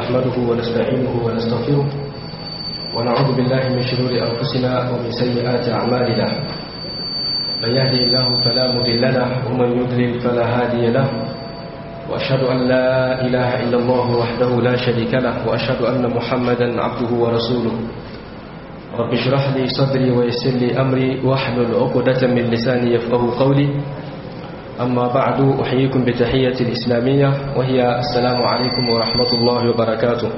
نحمده ونستعينه ونستغفره ونعوذ بالله من شرور أنفسنا ومن سيئات أعمالنا من يهدي الله فلا مضل له ومن يضلل فلا هادي له وأشهد أن لا إله إلا الله وحده لا شريك له وأشهد أن محمدا عبده ورسوله رب اشرح لي صدري ويسر لي أمري واحلل عقدة من لساني يفقه قولي أما بعد أحييكم بتحية الإسلامية وهي السلام عليكم ورحمة الله وبركاته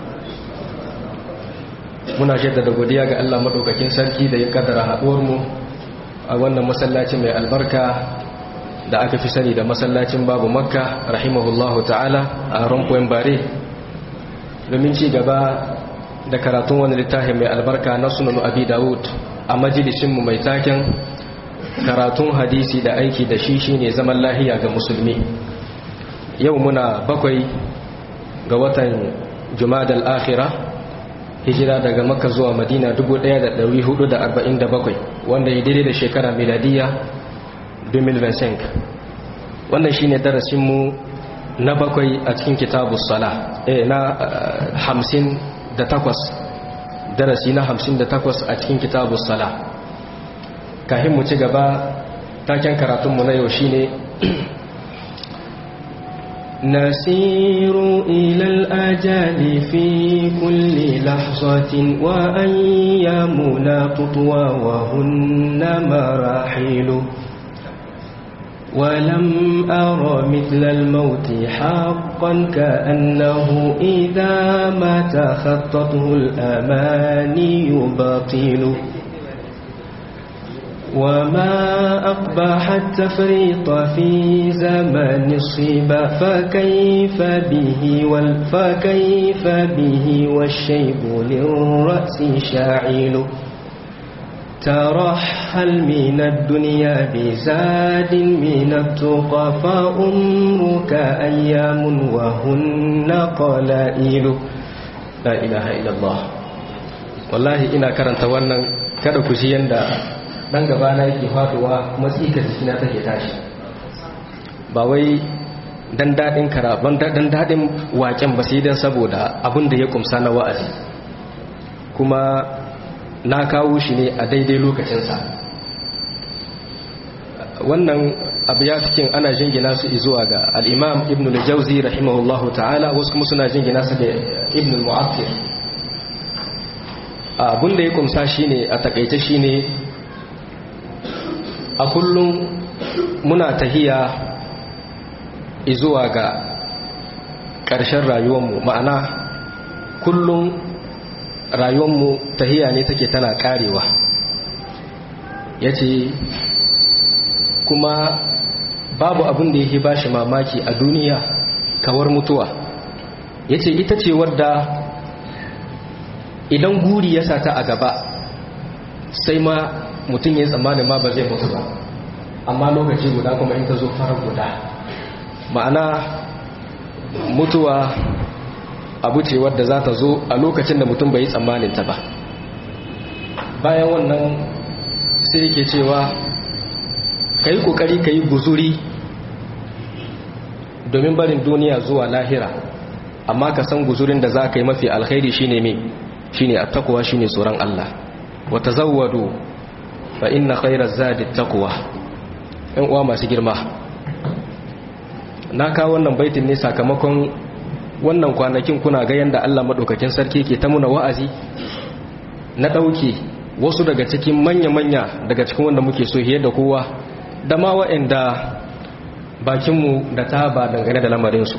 muna jaddada godiya ga Allah madaukakin sarki da ya kaddara haɗuwar mu a wannan masallaci mai albarka da aka fi sani da masallacin babu makka rahimahullahu ta'ala a rumpoyin bare domin ci gaba da karatun wani littafi mai albarka na sunan abi dawud a majalisinmu mai taken karatun hadisi da aiki da shi shine zaman lahiya ga musulmi yau muna bakwai ga watan jumadal akhira hijira daga makka zuwa madina 1447 wanda ya daidai da shekara miladiya 2025 wannan shine darasinmu na bakwai a cikin kitabu sala eh na hamsin da takwas darasi na hamsin da takwas a cikin kitabu sala kahin mu ci gaba taken karatunmu na yau shine نسير إلى الأجال في كل لحظة وأيامنا تطوى وهن مراحل ولم أر مثل الموت حقا كأنه إذا ما تخطته الأماني باطل وما أقبح التفريط في زمن الصبا فكيف به وال فكيف به والشيب للرأس شاعل ترحل من الدنيا بزاد من التقى فأمرك أيام وهن قلائل لا إله إلا الله والله إنا كرنت wannan kada ku ji yanda dan gaba na yake faduwa matsika jikina take tashi ba wai dan dadin karaban dan dadin waken ba sai dan saboda abin da ya kumsa na wa'azi kuma na kawo shi ne a daidai lokacinsa wannan abu ya cikin ana jingina su zuwa ga al'imam ibn al-jauzi rahimahullahu ta'ala wasu kuma suna jingina su da ibn al-mu'affir abin da ya kumsa shi ne a takaice shi ne a kullum muna tahiya zuwa ga ƙarshen rayuwanmu ma'ana kullum rayuwanmu tahiya ne take tana karewa ya ce kuma babu abin da yake ba shi mamaki a duniya kawar mutuwa ya ce ita ce wadda idan guri ya sata a gaba sai ma mutum ya yi tsammanin ma ba zai mutu ba amma lokaci guda kuma in ta zo farar guda ma'ana mutuwa abu ce wadda za ta zo a lokacin da mutum bai yi tsammanin ta ba bayan wannan sai yake cewa ka yi kokari ka yi guzuri domin barin duniya zuwa lahira amma ka san guzurin da za ka yi mafi alkhairi shine me shine attaquwa shine tsoron Allah wa tazawwadu fa inna khayra zadi taqwa ɗan uwa masu girma na kawo wannan baitin ne sakamakon wannan kwanakin kuna ga yanda Allah madaukakin sarki ke ta muna wa'azi na dauke wasu daga cikin manya-manya daga cikin wanda muke so hiye da kowa da ma wa'anda bakinmu da ta ba dangane da lamarinsu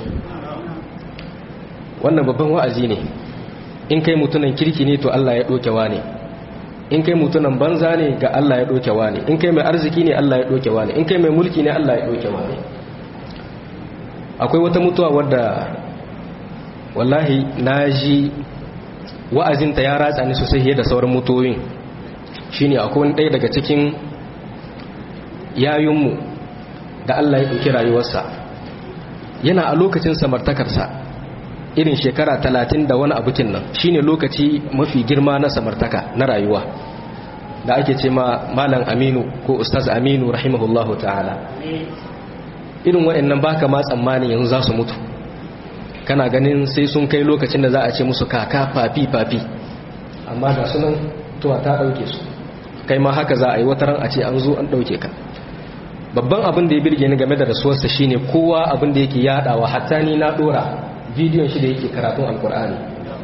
wannan babban wa'azi ne in kai mutunan kirki ne to Allah ya ɗokewa ne in kai mutunan banza ne ga Allah ya ɗokewa ne in kai mai arziki ne Allah ya ɗokewa ne in kai mai mulki ne Allah ya ɗokewa ne akwai wata mutuwa wadda wallahi na ji wa'azinta ya ratsa ni sosai da sauran mutuwoyin shine akwai wani ɗaya daga cikin yayunmu da Allah ya ɗauki rayuwarsa yana a lokacin samartakarsa irin shekara talatin da wani abukin nan shine lokaci mafi girma na samartaka na rayuwa da ake ce ma malam aminu ko ustaz aminu rahimahullahu ta'ala irin waɗannan baka ma tsammanin yanzu za su mutu kana ganin sai sun kai lokacin da za a ce musu kaka fafi fafi amma da sunan tuwa ta ɗauke su kai ma haka za a yi wataran a ce an zo an ɗauke ka babban abin da ya birge ni game da rasuwarsa shine kowa abin da yake yadawa hatta ni na dora bidiyon shi da yake karatun alkur'ani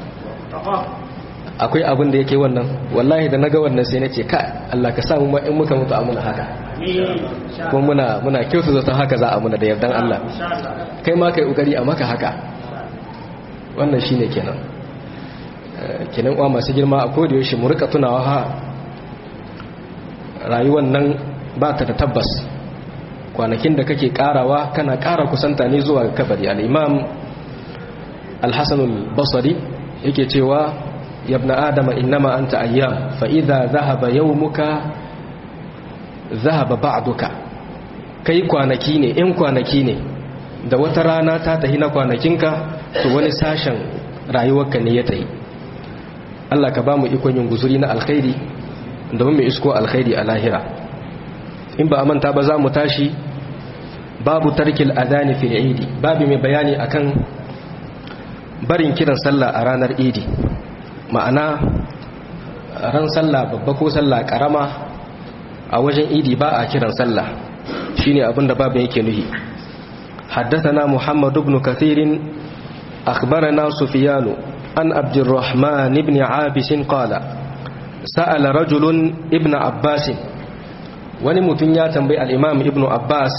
akwai abin da yake wannan wallahi da naga wannan sai nace ka Allah ka samu ma in muka mutu amuna haka kuma muna muna kyautu zaton haka za a muna da yardan Allah kai ma kai kokari a maka haka wannan shine kenan kenan uwa masu girma a koda yaushe mu rika tunawa ha rayuwar nan ba ta da tabbas kwanakin da kake karawa kana kara kusanta ne zuwa kabari al-imam al-hasan al-basri yake cewa ya ibn adama innama anta ayyam fa idza dhahaba yawmuka dhahaba ba'duka kai kwanaki ne in kwanaki ne da wata rana ta tahi na kwanakinka to wani sashen rayuwarka ne ya tahi Allah ka ba mu ikon yin guzuri na alkhairi domin mu isko alkhairi a lahira in ba a manta ba za mu tashi babu tarkil adani fil idi babu mai bayani akan barin kiran sallah a ranar idi ma'ana ran sallah babba ko sallah karama a wajen idi ba a kiran sallah shine abin da babu yake nuhi حدثنا محمد بن كثير أخبرنا سفيان عن عبد الرحمن بن عابس قال سأل رجل ابن عباس wani mutum ya tambayi al'imam ibn abbas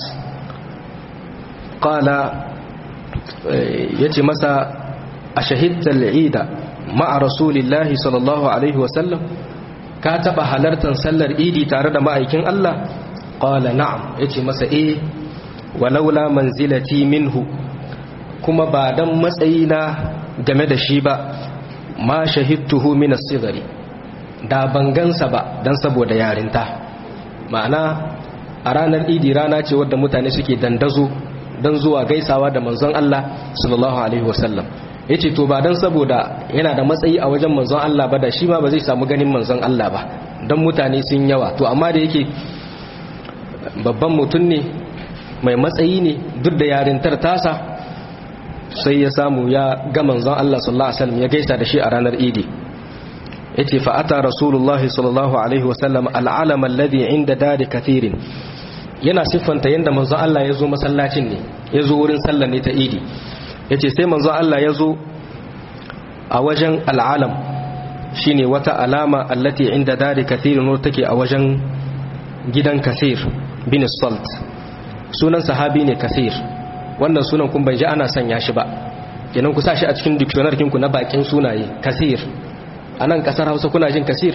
ƙala ya ce masa a shahidtar al'ida ma'a rasulillahi sallallahu alaihi wasallam ka taɓa halartar sallar idi tare da ma'aikin Allah ƙala na'am ya ce masa e walaula manzilati minhu kuma ba don matsayina game da shi ba ma shahidtuhu min sigari da bangansa ba don saboda yarinta ma'ana a ranar idi rana ce wadda mutane suke dandazo don zuwa gaisawa da manzon Allah sallallahu alaihi wasallam ya ce to ba don saboda yana da matsayi a wajen manzon Allah ba da shi ma ba zai samu ganin manzon Allah ba don mutane sun yawa to amma da yake babban mutum ne mai matsayi ne duk da yarintar tasa sai ya samu ya ga manzon Allah sallallahu alaihi wasallam ya gaisa da shi a ranar idi yace fa ata rasulullahi sallallahu alaihi wasallam al'alam alladhi inda dari kathirin yana siffanta yanda manzo Allah ya zo masallacin ne ya zo wurin sallar ne ta idi yace sai manzo Allah ya zo a wajen al'alam shine wata alama allati inda dari kathirin wanda take a wajen gidan kathir bin salt sunan sahabi ne kathir wannan sunan kun bai ji ana sanya shi ba kenan ku sa shi a cikin dictionary kinku na bakin sunaye kathir a nan kasar hausa kuna jin kasir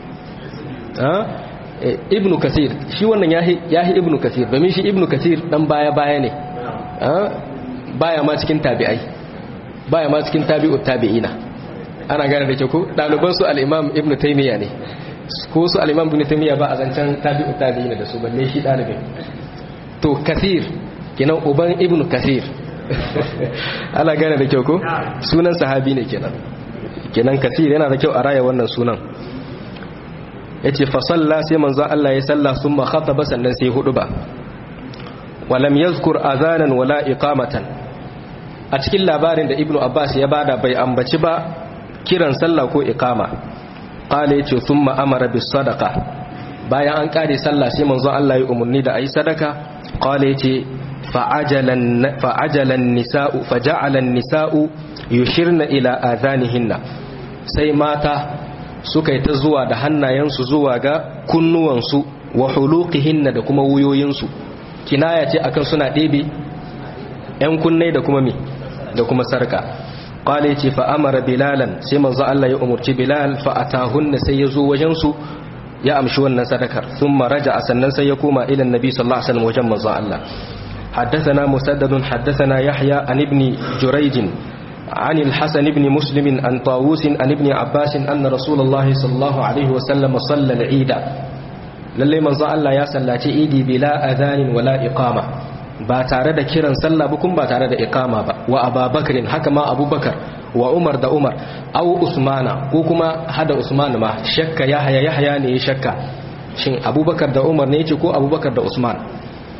ibnu kasir shi wannan ya yi ibnu kasir domin shi ibnu kasir dan baya-baya ne baya ma cikin tabi'ai baya ma cikin tabi'ut tabi'ina ana gane da ke ku ɗaliban su al'imam ibnu taimiyya ne ko su al'imam ibnu taimiyya ba a zancen tabi'ut tabi'ina da su balle shi ɗalibin to kasir kenan uban ibnu kasir ana gane da kyau ko sunan sahabi ne kenan kenan kasir yana da kyau a raya wannan sunan yace fa salla sai manzo Allah ya salla summa khataba sannan sai hudu ba walam yazkur azanan wala iqamatan a cikin labarin da ibnu abbas ya bada bai ambaci ba kiran sallah ko iqama qala yace thumma amara bis sadaqa bayan an kare sallah sai manzo Allah ya umurni da ayi sadaka qala yace fa'ajalan fa'ajalan nisa'u faja'alan nisa'u yushirna ila adhanihinna sai mata suka yi ta zuwa da hannayensu zuwa ga kunnuwansu wa huluqihinna da kuma wuyoyinsu kinaya ce akan suna ɗebe ‘yan kunnai da kuma mi da kuma sarka ƙwale ce fa amara bilalan sai manzo Allah ya umarci bilal fa atahunna sai ya zo wajensu ya amshi wannan sadakar sun maraja a sannan sai ya koma ilan nabi sallallahu alaihi wasallam wajen manzo Allah حدثنا مسدد حدثنا يحيى عن ابن جريج عن الحسن بن مسلم عن طاووس عن ابن عباس أن رسول الله صلى الله عليه وسلم صلى العيد للي من الله يا صلاتي عيدي بلا أذان ولا إقامة ba tare da kiran sallah ba kuma ba tare da iqama ba wa ababakarin haka ma abubakar wa umar da umar au usmana ko kuma hada usman ma shakka yahya yahya ne ya shakka shin abubakar da umar ne yace ko abubakar da usman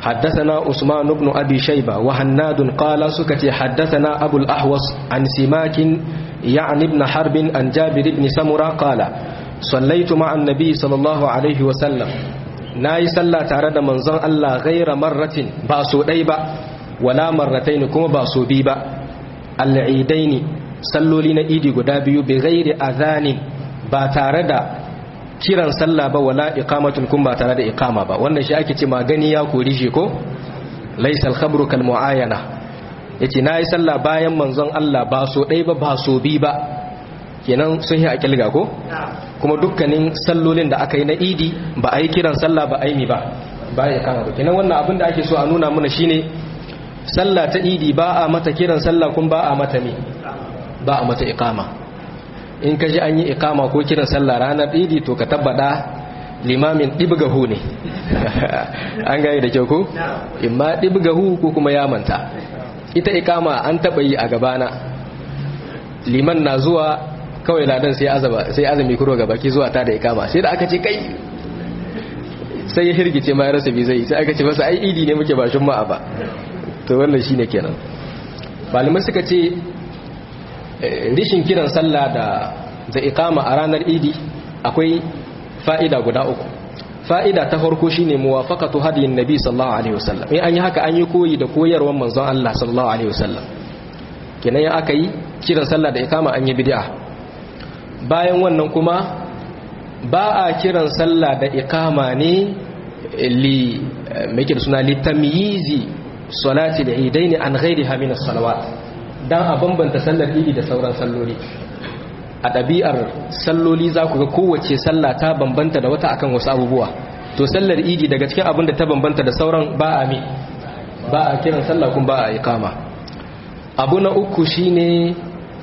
حدثنا عثمان بن أبي شيبة وهناد قال سكتي حدثنا أبو الأحوص عن سماك يعني ابن حرب عن جابر بن سمرة قال صليت مع النبي صلى الله عليه وسلم ناي صلى تارد منظر الله غير مرة باسو ديبا ولا مرتين كما باسو بيبا العيدين صلوا لنا إيدي قدابيو بغير أذان باتارد kiran sallah ba wala iqamatun kun ba tare da iqama ba wannan shi ake ce magani ya kori shi ko laysa al-khabru kal muayana yace nayi sallah bayan manzon Allah ba so dai ba ba so bi ba kenan sun yi akilga ko kuma dukkanin sallolin da aka yi na idi ba a yi kiran sallah ba aimi ba ba ya kama ba kenan wannan abin da ake so a nuna mana shine sallah ta idi ba a mata kiran sallah kun ba a mata me ba a mata iqama in ka ji an yi ikama ko kiran sallah ranar idi to ka tabbata limamin ɗibgahu ne an gane da kyau ko? imma ɗibgahu ko kuma ya manta ita ikama an taɓa yi a gabana liman na zuwa kawai ladan sai azumi kuro gaba ki zuwa ta da ikama sai da aka ce kai sai ya hirgice ma ya rasa bi zai sai aka ce masa ai idi ne muke ba shi ma'a ba to wannan shine kenan malamai suka ce rishin kiran sallah da da iqama a ranar idi akwai fa'ida guda uku fa'ida ta farko shine muwafaqatu hadiyin nabi sallallahu alaihi wasallam in an yi haka an yi koyi da koyarwar manzon Allah sallallahu alaihi wasallam kenan ya aka yi kiran sallah da iqama an yi bid'a bayan wannan kuma ba a kiran sallah da iqama ne li me da suna li tamyizi salati al-eidain an ghayriha min as-salawat dan a bambanta sallar idi da sauran salloli a ɗabi'ar salloli za ku ga kowace sallah ta bambanta da wata akan wasu abubuwa to sallar idi daga cikin abin da ta bambanta da sauran ba a mi ba a kiran sallah kun ba a iqama abu na uku shine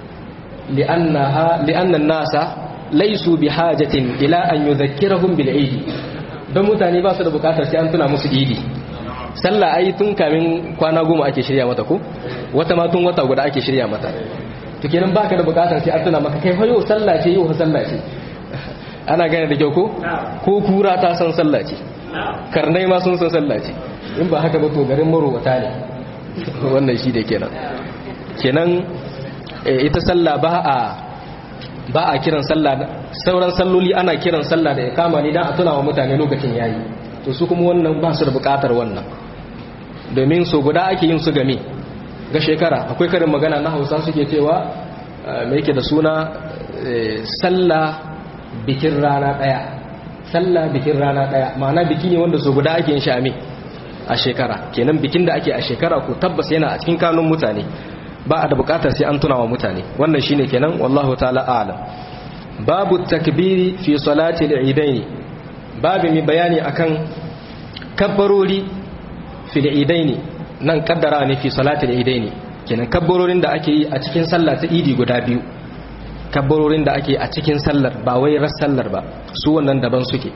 li'annan nasa laisu bi hajatin ila an yudhakkirahum bil idi don mutane ba su da bukatar sai an tuna musu idi sallah ai tun kamin kwana goma ake shirya mata ko wata ma tun wata guda ake shirya mata to kenan baka da bukatar sai an tuna maka kai fa yau sallah ce yau sallah ce ana gane da kyau ko ko kura ta san sallah ce karnai ma sun san sallah ce in ba haka ba to garin marowata ne wannan shi da kenan kenan ita sallah ba a ba a kiran sallah sauran salloli ana kiran sallah da ikama ne dan a tuna wa mutane lokacin yayi to su kuma wannan ba su da bukatar wannan domin so guda ake yin su game ga shekara akwai karin magana na hausa suke cewa mai yake da suna sallah bikin rana daya sallah bikin rana daya ma'ana biki ne wanda so guda ake yin shami a shekara kenan bikin da ake a shekara ko tabbas yana a cikin kanun mutane ba a da bukatar sai an tuna wa mutane wannan shine kenan wallahu ta'ala a'lam babu takbiri fi salati al-idaini babu mai bayani akan kabbarori fil idaini nan kaddara ne fi salatul idaini kenan kabbarorin da ake yi a cikin sallah ta idi guda biyu kabbarorin da ake a cikin sallar ba wai ras sallar ba su wannan daban suke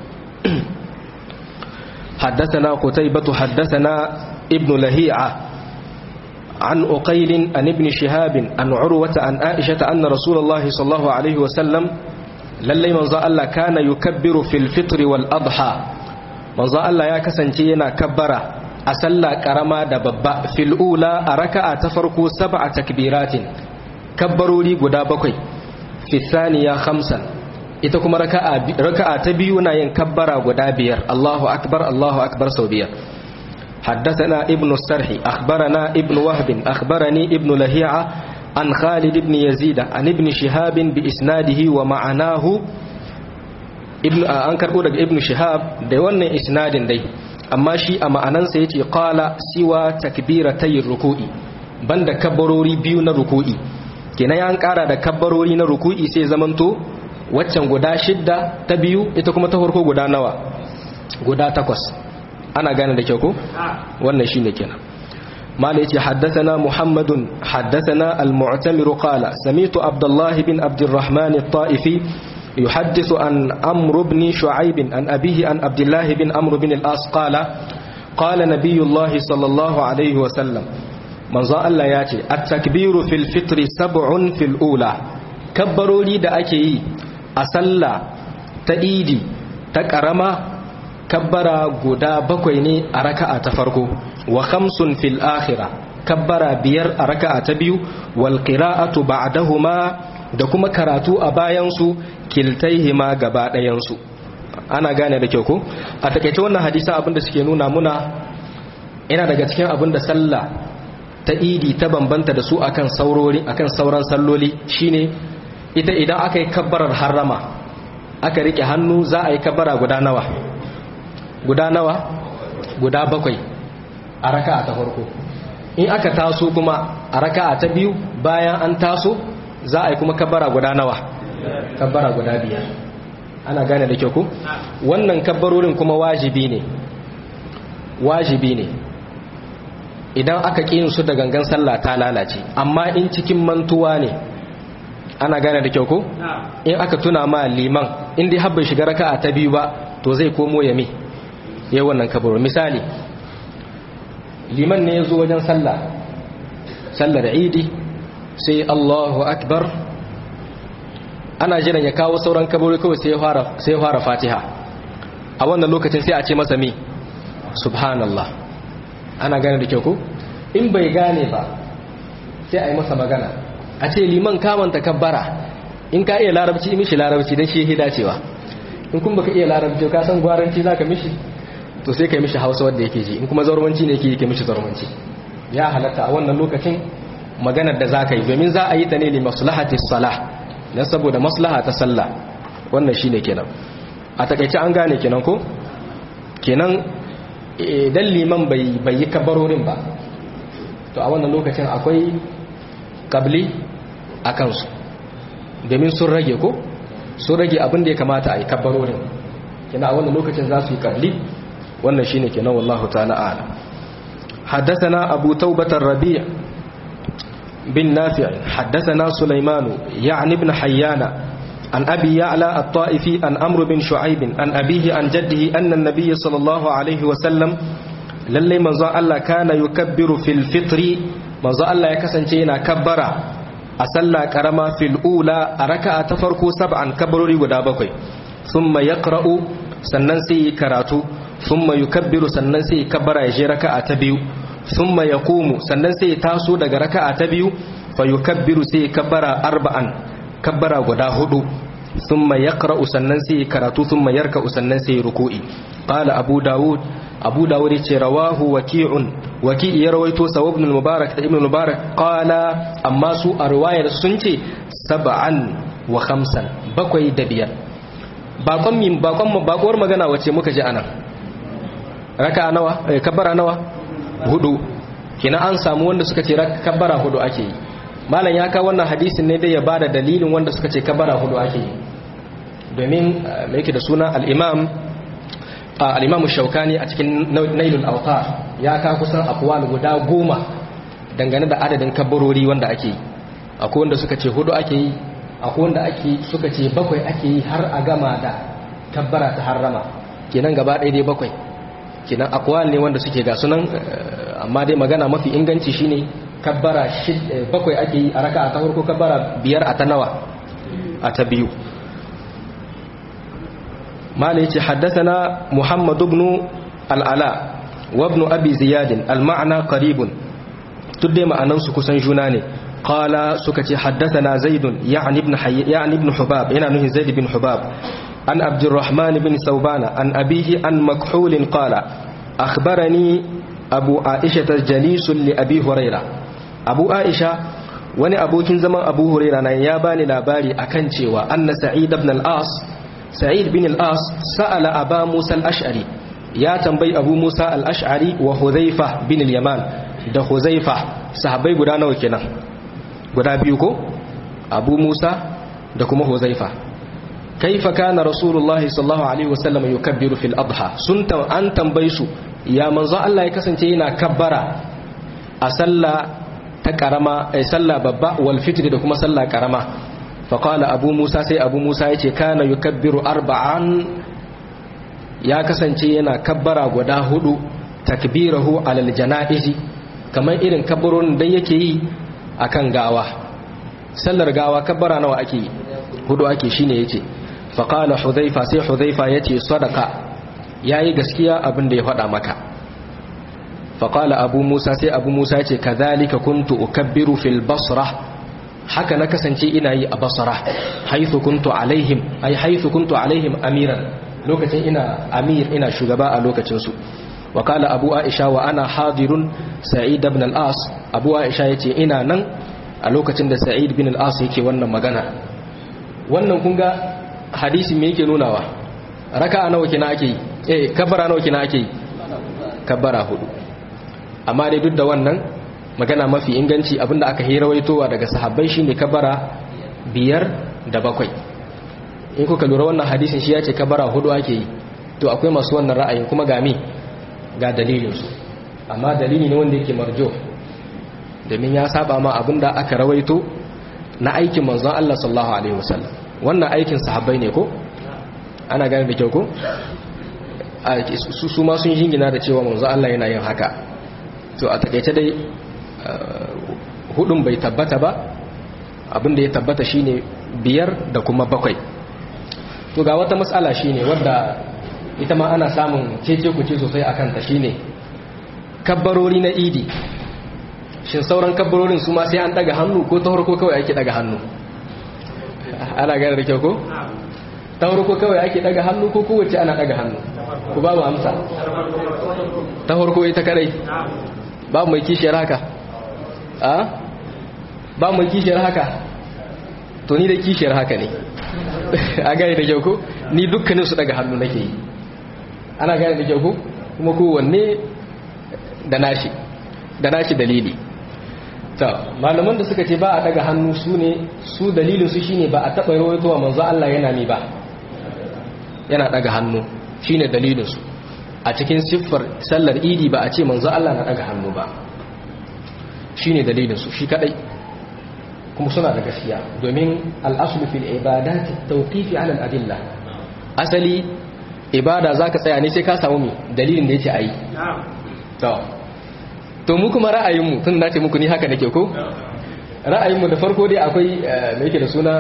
حدثنا قتيبة حدثنا ابن لهيعة عن أقيل عن ابن شهاب عن عروة عن عائشة أن رسول الله صلى الله عليه وسلم للي من الله كان يكبر في الفطر والأضحى manzo Allah ya kasance yana kabbara a sallah karama da babba fil ula a raka'a ta farko sab'a takbiratin kabbarori guda bakwai fi thaniya khamsan ita kuma raka'a raka'a ta biyu na yin kabbara guda biyar Allahu akbar Allahu akbar sau biyar حدثنا ابن السرح أخبرنا ابن وهب أخبرني ابن لهيعة عن خالد بن يزيد عن ابن شهاب بإسناده ومعناه an karɓo daga ibn shihab da wannan isnadin dai amma shi a ma'anansa yace qala siwa takbiratay ruku'i banda kabbarori biyu na ruku'i kenan ya an ƙara da kabbarori na ruku'i sai zamanto waccan guda shidda ta biyu ita kuma ta farko guda nawa guda takwas ana gane da kyau ko wannan shine kenan مال يتي حدثنا محمد حدثنا المعتمر قال سميت عبد الله بن عبد الرحمن الطائفي يحدث عن عمرو بن شعيب عن أبيه عن عبد الله بن عمرو بن الأص قال قال نبي الله صلى الله عليه وسلم من ظن الله ياتي التكبير في الفطر سبع في الأولى كبروا لي دا أكي أسلا تأيدي تكرما kabbara guda bakwai ne a raka'a ta farko wa khamsun fil akhirah kabbara biyar a raka'a ta biyu wal qira'atu ba'dahuma da kuma karatu a bayan su kiltaihima gaba ɗayan su ana gane da kyau ko a takaice wannan hadisa abinda suke nuna muna ina daga cikin abinda sallah ta idi ta bambanta da su akan saurori akan sauran salloli shine ita idan aka yi kabbarar harrama aka rike hannu za a yi kabbara guda nawa guda nawa guda bakwai a raka'a ta farko in aka taso kuma a raka'a ta biyu bayan an taso za a yi kuma kabbara guda nawa kabbara guda biyar ana gane da kyau ku wannan kabbarorin kuma wajibi ne wajibi ne idan aka ƙi su da gangan sallah ta lalace amma in cikin mantuwa ne ana gane da kyau ko in aka tuna ma liman in dai habbai shiga raka'a ta biyu ba to zai komo ya mi ya wannan kabaro misali liman ne ya zo wajen sallah sallar idi sai Allahu akbar ana jiran ya kawo sauran kabaro kawai sai ya fara sai ya fara Fatiha a wannan lokacin sai a ce masa mi subhanallah ana gane da kyau ko in bai gane ba sai a yi masa magana a ce liman kamanta kabbara in ka iya larabci mishi larabci don shi ya dacewa in kun baka iya larabci ka san gwaranci za ka mishi to sai ka yi mishi hausa wadda yake ji in kuma zarwanci ne yake mishi zarwanci ya halatta a wannan lokacin maganar da za ka yi domin za a yi ta ne li maslahati salah don saboda maslaha ta sallah wannan shine kenan a takaice an gane kenan ko kenan idan liman bai yi kabarorin ba to a wannan lokacin akwai kabli a kansu domin sun rage ko sun rage abin da ya kamata a yi kabarorin kina a wannan lokacin za su yi kabli wannan shine kenan wallahu ta'ala ala حدثنا أبو توبة الربيع بن نافع حدثنا سليمان يعني بن حيان عن أبي يعلى الطائفي عن أمر بن شعيب عن أبيه عن جده أن النبي صلى الله عليه وسلم للي منظى الله كان يكبر في الفطر منظى الله يكسن جينا كبر أسلى كرما في الأولى أركع تفركو سبعا كبروري ودابكوي ثم يقرأ سننسي كراتو ثم يكبر سننسي كبر يجي ركع تبيو ثم يقوم سننسي تاسو دغ ركع تبيو فيكبر سي كبر أربعا kabbara guda hudu thumma yaqra'u sannan sai karatu thumma yarka'u sannan sai ruku'i qala abu daud abu daud yace rawahu waqi'un waqi' ya rawaito sawab ibn mubarak da ibn mubarak qala amma su a riwayar sun ce sab'an wa khamsan bakwai da biyar bakon min bakon mu bakuwar magana wace muka ji anan raka'a nawa eh, kabbara nawa hudu kina an samu wanda suka ce kabbara hudu ake yi malam ya kawo wannan hadisin ne dai ya bada dalilin wanda suka ce kabara hudu ake yi domin mai yake da suna al-imam al-imam shaukani a cikin nailul autar ya ka kusan akwal guda goma dangane da adadin kabarori wanda ake yi akwai wanda suka ce hudu ake yi akwai wanda ake suka ce bakwai ake yi har a gama da kabbara ta harrama kenan gaba ɗaya dai bakwai kenan akwal ne wanda suke ga sunan amma dai magana mafi inganci shine kabbara bakwai ake yi a raka a ta farko kabbara biyar a ta nawa a ta biyu mala yace haddathana muhammad ibn al-ala wa ibn abi ziyad al-ma'na qaribun tudde ma'anan su kusan juna ne qala suka ce haddathana zaid ya'ni ibn ya'ni ibn hubab yana nuhin zaid ibn hubab an abdurrahman ibn thawbana an abihi an makhul qala akhbarani abu aisha jalisun li abi hurairah abu aisha wani abokin zaman abu huraira nan ya bani labari akan cewa anna sa'id ibn al-as sa'id bin al-as sa'ala aba musa al-ash'ari ya tambayi abu musa al-ash'ari wa hudhaifa bin al-yaman da hudhaifa sahabbai guda nawa kenan guda biyu ko abu musa da kuma hudhaifa kaifa kana rasulullahi sallallahu alaihi wasallam yukabbiru fil adha sun an tambayi su ya manzo Allah ya kasance yana kabbara a sallah ta karama ai sallah babba wal fitr da kuma sallah karama fa qala abu musa sai abu musa yace kana yukabbiru arba'an ya kasance yana kabbara guda hudu takbirahu alal janaizi kamar irin kabbaron da yake yi akan gawa sallar gawa kabbara nawa ake yi hudu ake shine yace fa qala hudhaifa sai hudhaifa yace sadaqa yayi gaskiya abin da ya faɗa maka faƙala abu musa sai abu musa ce ka zalika kuntu ukabbiru fil basra haka na kasance ina yi a basra haithu kuntu alaihim ai haithu kuntu alaihim amiran lokacin ina amir ina shugaba a lokacinsu wakala abu aisha wa ana hadirun sa'id ibn al-as abu aisha yace ina nan a lokacin da sa'id ibn al-as yake wannan magana wannan kun ga hadisi me yake nunawa raka'a nawa kina ake yi eh kabbara nawa kina ake yi kabbara hudu amma dai duk da wannan magana mafi inganci abinda aka hirawaitowa daga sahabbai shine kabara biyar da bakwai in kuka lura wannan hadisin shi ya ce kabara hudu ake yi to akwai masu wannan ra'ayin kuma ga me ga dalilinsu amma dalili ne wanda yake marjo domin ya saba ma abinda aka rawaito na aikin manzon Allah sallallahu alaihi wasallam wannan aikin sahabbai ne ko ana gane da kyau ko su ma sun jingina da cewa manzon Allah yana yin haka to a takaice dai hudun bai tabbata ba abinda ya tabbata shine biyar da kuma bakwai to ga wata matsala shine wadda ita ma ana samun cece kuce sosai akan ta shine kabbarori na idi shin sauran kabbarorin su ma sai an daga hannu ko ta farko kawai ake daga hannu ana gane da kyau ko ta farko kawai ake daga hannu ko kowace ana daga hannu ku ba mu amsa ta farko ita kadai ba mai kishiyar haka a ba mai kishiyar haka to ni da kishiyar haka ne a gane da kyau ko ni dukkanin su daga hannu nake yi ana gane da kyau ko kuma kowanne da nashi da nashi dalili ta malaman da suka ce ba a daga hannu su ne su dalilin su shine ba a taɓa rawaitowa manzo Allah yana ne ba yana daga hannu shine dalilin su a cikin siffar sallar idi ba a ce manzo Allah na daga hannu ba shine dalilin su shi kadai kuma suna da gaskiya domin al'aslu fil ibadati tawqifi ala al-adilla asali ibada zaka tsaya ne sai ka samu mi dalilin da yake ayi to to mu kuma ra'ayin mu tun nace muku ni haka nake ko ra'ayin mu da farko dai akwai me yake da suna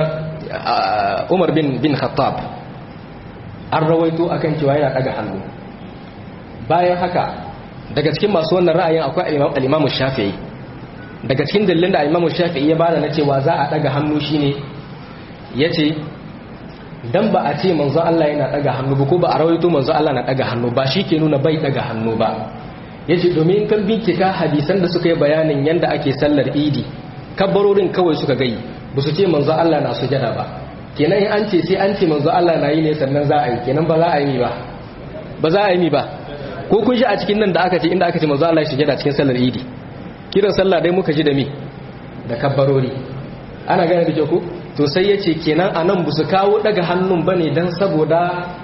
Umar bin bin Khattab an rawaito akan cewa yana daga hannu bayan haka daga cikin masu wannan ra'ayin akwai al-Imam Shafi'i daga cikin dalilin da Imam Shafi'i ya bada na cewa za a daga hannu shine yace dan ba a ce manzo Allah yana daga hannu ba ko ba a rawaito manzo Allah na daga hannu ba shi ke nuna bai daga hannu ba yace domin kan bincika hadisan da suka yi bayanin yanda ake sallar Idi kabbarorin kawai suka gai ba su ce manzo Allah na sujada ba kenan in an ce sai an ce manzo Allah na yi ne sannan za a yi kenan ba za a yi ba ba za a yi ba ko kun shi a cikin nan da aka ce inda aka ce manzo Allah ya sujada cikin sallar Idi kiran sallah dai muka ji da mi da kabbarori ana gane da kyau ko to sai ya ce kenan a nan su kawo daga hannun ba ne don saboda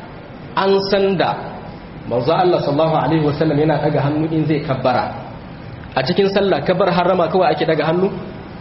an san da manzo Allah sallallahu alaihi wasallam yana daga hannu in zai kabbara a cikin sallah kabbar harama kawai ake daga hannu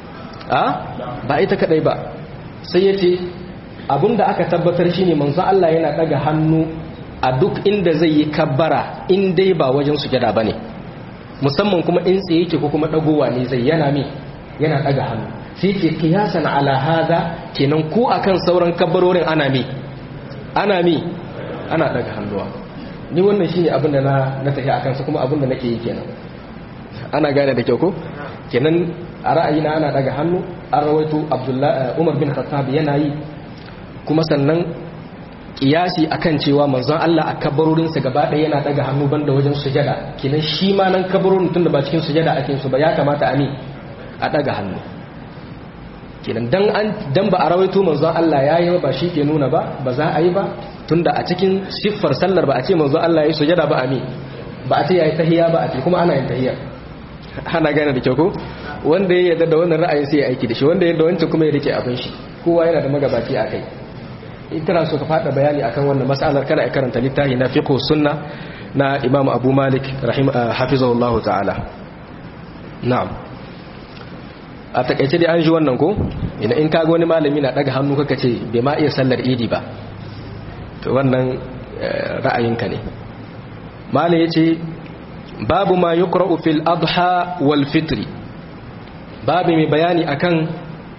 a ba ita kadai ba sai ya ce abinda aka tabbatar shine manzo Allah yana daga hannu a duk inda zai yi kabbara in dai ba wajen sujada bane musamman kuma in tsaye yake ko kuma dagowa ne zai yana mi yana daga hannu sai ce kiyasan ala hada kenan ko akan sauran kabbarorin ana mi ana mi ana daga hannuwa ni wannan shine abin da na na tafi akan su kuma abin da nake yi kenan ana gane da kyau ko kenan a ra'ayina ana daga hannu an rawaito Abdullah Umar bin Khattab yana yi kuma sannan kiyasi akan cewa manzon Allah a kabarorinsa gaba ɗaya yana daga hannu banda wajen sujada kenan shi ma nan kabarorin tunda ba cikin sujada ake su ba ya kamata a mi a daga hannu kenan dan an dan ba a rawaito manzon Allah yayi ba shi ke nuna ba ba za a yi ba tunda a cikin siffar sallar ba a ce manzon Allah yayi sujada ba a mi ba a ce yayi tahiyya ba a ce kuma ana yin tahiyya ana gane da kyau ko wanda ya yarda da wannan ra'ayin sai ya aiki da shi wanda ya yarda wancan kuma ya rike abin shi kowa yana da magabaci a kai in kana so ka fada bayani akan wannan mas'alar kana ya karanta littafi na fiqh sunna na Imam Abu Malik rahim hafizahullahu ta'ala na'am a takaice dai an ji wannan ko ina in kaga wani malami na daga hannu kaka ce bai ma iya sallar idi ba to wannan ra'ayinka ne malai yace babu ma yuqra'u fil adha wal fitri babu mai bayani akan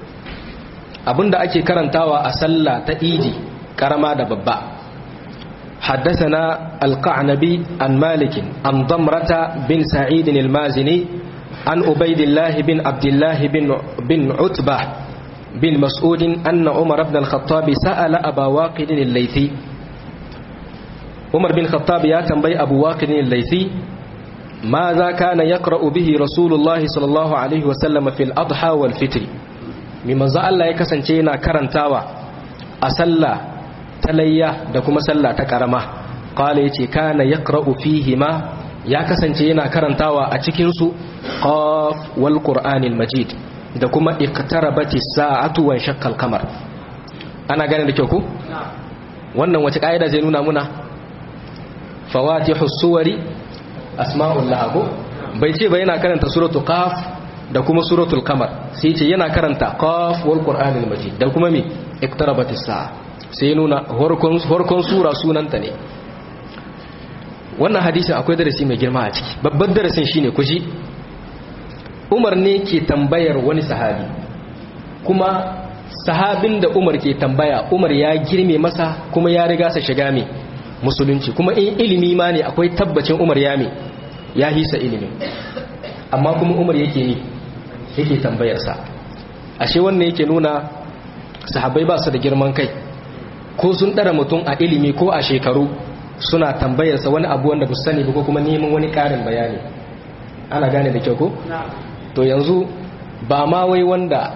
abinda ake karantawa a sallah ta idi karama da babba حدثنا القعنبي عن مالك عن ضمرة بن سعيد المازني عن عبيد الله بن عبد الله بن بن عتبة بن مسعود أن عمر بن الخطاب سأل أبا واقد الليثي عمر بن الخطاب يا تنبي أبو واقد الليثي ماذا كان يقرأ به رسول الله صلى الله عليه وسلم في الأضحى والفطر مما زال الله يكسنتينا كرنتاوا أسلى تليا دكما سلى تكرما قال يتي كان يقرأ فيهما ya kasance yana karantawa a cikinsu qaf wal qur'anil majid da kuma iqtarabati sa'atu wa shaqqal qamar ana gane da kyau ku wannan wace kaida zai nuna muna fawatihu suwari asma'ul lahu bai ce ba yana karanta suratul qaf da kuma suratul qamar sai ce yana karanta qaf wal qur'anil majid da kuma me iqtarabati sa'a sai nuna horkon horkon sura sunanta ne wannan hadisin akwai darasi mai girma a ciki babban darasin shine kuji umar ne ke tambayar wani sahabi kuma sahabin da umar ke tambaya umar ya girme masa kuma ya riga sa shiga mai musulunci kuma in ilimi ma ne akwai tabbacin umar ya mai ya hisa ilimi amma kuma umar yake ne yake tambayarsa ashe wannan yake nuna sahabbai ba su da girman kai ko sun ɗara mutum a ilimi ko a shekaru suna tambayarsa wani abu wanda ba sani ba ko kuma neman wani ƙarin bayani ana gane da kyau ko? to yanzu ba ma wai wanda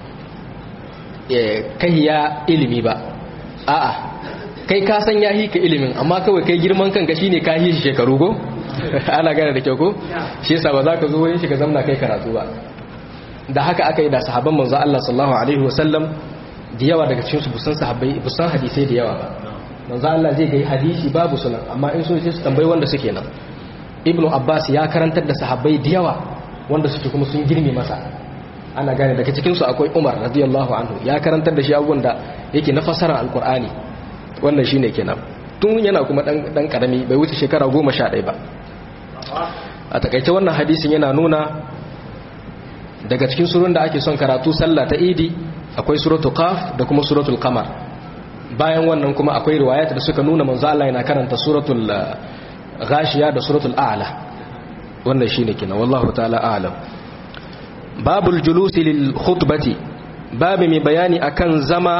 kai ya ilimi ba a'a kai ka san ya hika ilimin amma kawai kai girman kanka shine ka yi shi shekaru go ana gane da kyau ko shi yasa ba za ka zo wurin shi ka zamna kai karatu ba da haka aka yi da sahabban manzo Allah sallallahu alaihi wasallam da yawa daga cikin su busan sahabbai busan hadisai da yawa ba manzo Allah zai ga hadisi babu sunan amma in so sai su tambayi wanda suke nan ibnu abbas ya karantar da sahabbai da yawa wanda suke kuma sun girme masa ana gane daga cikin su akwai umar radiyallahu anhu ya karantar da shi abubuwan da yake na fasara alqur'ani wannan shine kenan tun yana kuma dan dan karami bai wuce shekara 11 ba a takaice wannan hadisin yana nuna daga cikin surun da ake son karatu sallah ta idi akwai suratul qaf da kuma suratul qamar bayan wannan kuma akwai riwayat da suka nuna manzo Allah yana karanta suratul ghashiya da suratul a'la wannan shine kenan wallahu ta'ala a'lam babul julusi lil khutbati babu mai bayani akan zama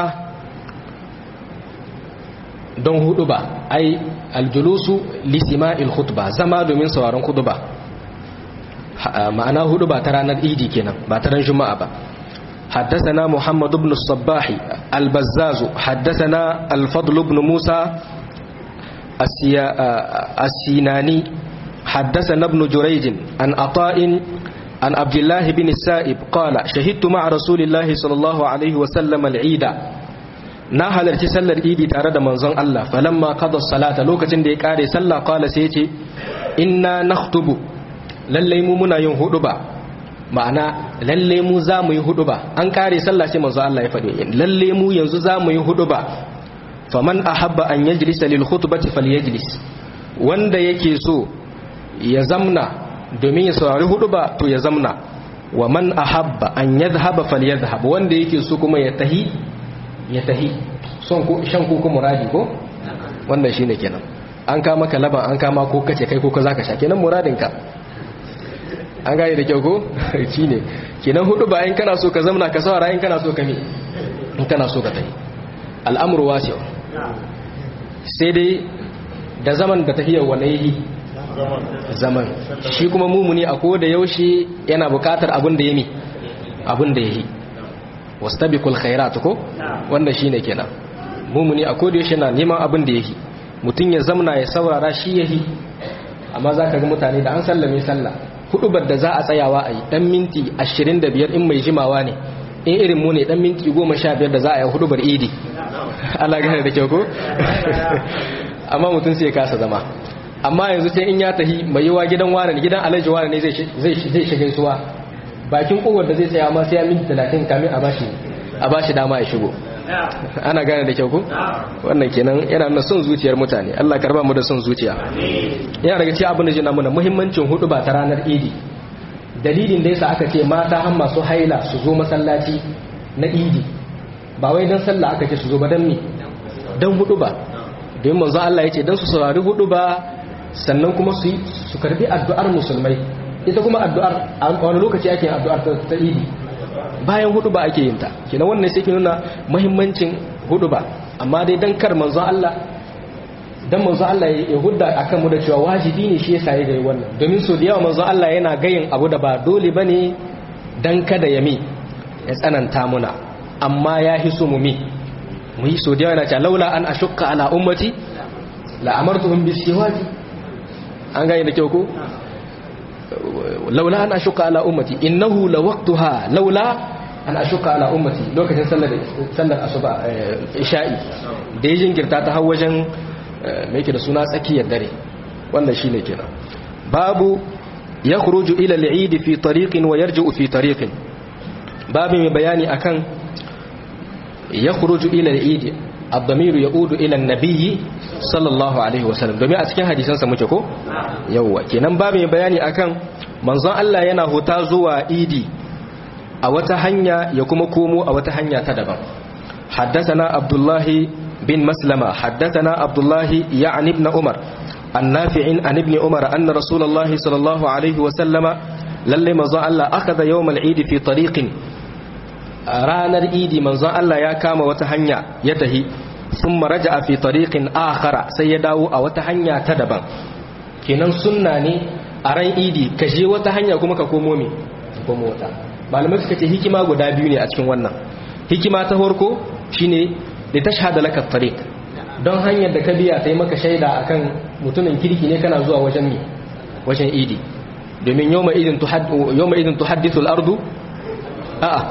don hudu ba ai aljulusu lisima'il khutba zama domin sauraron khutba ma'ana hudu ba ta ranar idi kenan ba ta ran juma'a ba حدثنا محمد بن الصباح البزاز حدثنا الفضل بن موسى السيناني حدثنا ابن جريج عن عطاء عن عبد الله بن السائب قال شهدت مع رسول الله صلى الله عليه وسلم العيد na halarci sallar idi tare da manzon Allah falamma qada salata lokacin da ya kare sallah qala sai yace inna nakhtubu lalle mu muna yin huduba ma'ana lalle mu za mu yi huduba an kare sallah sai manzon Allah ya faɗi lalle mu yanzu za mu yi huduba faman ahabba an yajlisa lil khutbati falyajlis wanda yake so ya zamna domin ya saurari huduba to ya zamna wa man ahabba an yadhhaba falyadhhab wanda yake so kuma ya tahi ya tahi son ko shan ko kuma muradi ko wannan shine kenan an kama ka laban an kama ko kace kai ko ka zaka sha kenan muradin ka an gane da kyau ko shine kenan hudu ba in kana so ka zamna ka saurara in kana so ka mi in kana so ka tahi al'amru wasi sai dai da zaman da tahiyar wa yi zaman shi kuma mumuni a ko da yaushe yana bukatar abin da yami abin da yayi wastabiqul khairat ko wanda shine kenan mumuni a koda yaushe na neman abin da yake mutun ya zamna ya saurara shi yahi amma zaka ga mutane da an sallame sallah hudubar da za a tsayawa a yi dan minti 25 in mai jimawa ne in irin mu ne dan minti 15 da za a yi hudubar idi Allah gane da kyau ko amma mutun sai ya kasa zama amma yanzu sai in ya tahi mai yiwa gidan wani gidan alhaji wani ne zai zai shiga suwa bakin kowar da zai tsaya ma sai ya minti talatin kamin a bashi a bashi dama ya shigo ana gane da kyau ko wannan kenan yana nuna son zuciyar mutane Allah karba mu da son zuciya yana daga cikin abin da jina muna muhimmancin hudu ba ta ranar idi dalilin da yasa aka ce mata har masu haila su zo masallaci na idi ba wai dan sallah aka ce su zo ba dan me dan hudu ba don manzo Allah ya ce don su saurari hudu ba sannan kuma su su karbi addu'ar musulmai ita kuma addu'ar a wani lokaci ake yin addu'ar ta idi bayan hudu ba ake yin ta kenan wannan sai ke nuna muhimmancin hudu ba amma dai dan kar manzo Allah dan manzo Allah ya hudda akan mu da cewa wajibi ne shi yasa ya ga wannan domin so da yawa manzo Allah yana gayin abu da ba dole bane dan kada ya mi ya tsananta muna amma ya hiso mu mi mu yi so da yawa yana cewa laula an ashukka ala ummati la amartuhum bisiwaki an gane da kyau ko laula an ashukka ala ummati innahu la waqtuha laula an ashukka ala ummati lokacin sallar sallar asuba isha'i da ya jinkirta ta har wajen mai yake da suna tsakiyar dare wannan shine kenan babu yakhruju ila al-eid fi tariqin wa yarji'u fi tariqin babu mai bayani akan yakhruju ila al-eid الضمير يعود الى النبي صلى الله عليه وسلم domin a cikin hadisansa muke ko yawa kenan ba mai bayani akan manzon Allah yana huta zuwa idi a wata hanya ya kuma komo a wata hanya ta daban haddathana abdullahi bin maslama haddathana abdullahi ya'ni ibn umar annafi'in an ibn umar anna rasulullahi sallallahu alaihi wa sallama lalle manzon Allah akhadha yawm al-eid fi tariqin ranar idi manzon Allah ya kama wata hanya ya tahi sun maraja a fi tariqin akhara sai ya dawo a wata hanya ta daban kenan sunna ne a ran idi ka je wata hanya kuma ka komo me komo wata malamai suka ce hikima guda biyu ne a cikin wannan hikima ta farko shine da tashhada laka tariq don hanyar da ka biya ta yi maka shaida akan mutumin kirki ne kana zuwa wajen me wajen idi domin yawma idin tuhaddithu al-ardu a'a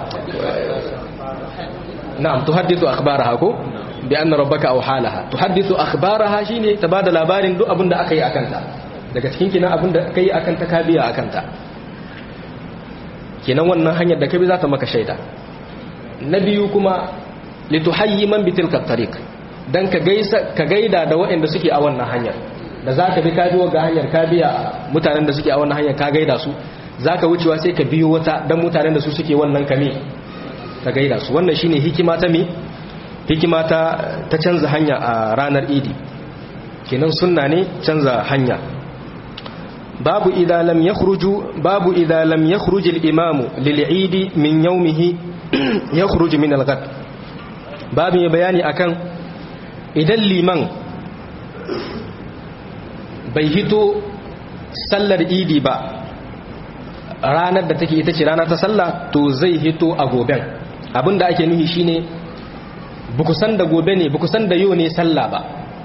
na'am tuhaddithu akhbaraha ko bi anna rabbaka aw halaha tuhaddithu akhbaraha shine ta bada labarin duk abinda aka yi akan ta daga cikin kinan abinda aka yi akan ta ka biya akan ta kenan wannan hanyar da ka bi za ta maka shaida na biyu kuma lituhayyi man bi tilka tariq dan ka gaisa ka gaida da waɗanda suke a wannan hanyar da za ka bi ka biyo ga hanyar ka biya mutanen da suke a wannan hanyar ka gaida su za ka wucewa sai ka biyo wata don mutanen da su suke wannan kame ka gaida su wannan shine hikima ta mi hikima ta ta canza hanya a ranar idi kenan sunna ne canza hanya babu idza lam yakhruju babu idza lam yakhruj al-imamu lil-eid min yawmihi yakhruj min al-ghad babu ya bayani akan idan liman bai hito sallar idi ba ranar da take ita ce rana ta sallah to zai hito a goben abinda ake nuhi shine buku san da gobe ne buku san da yau ne sallah ba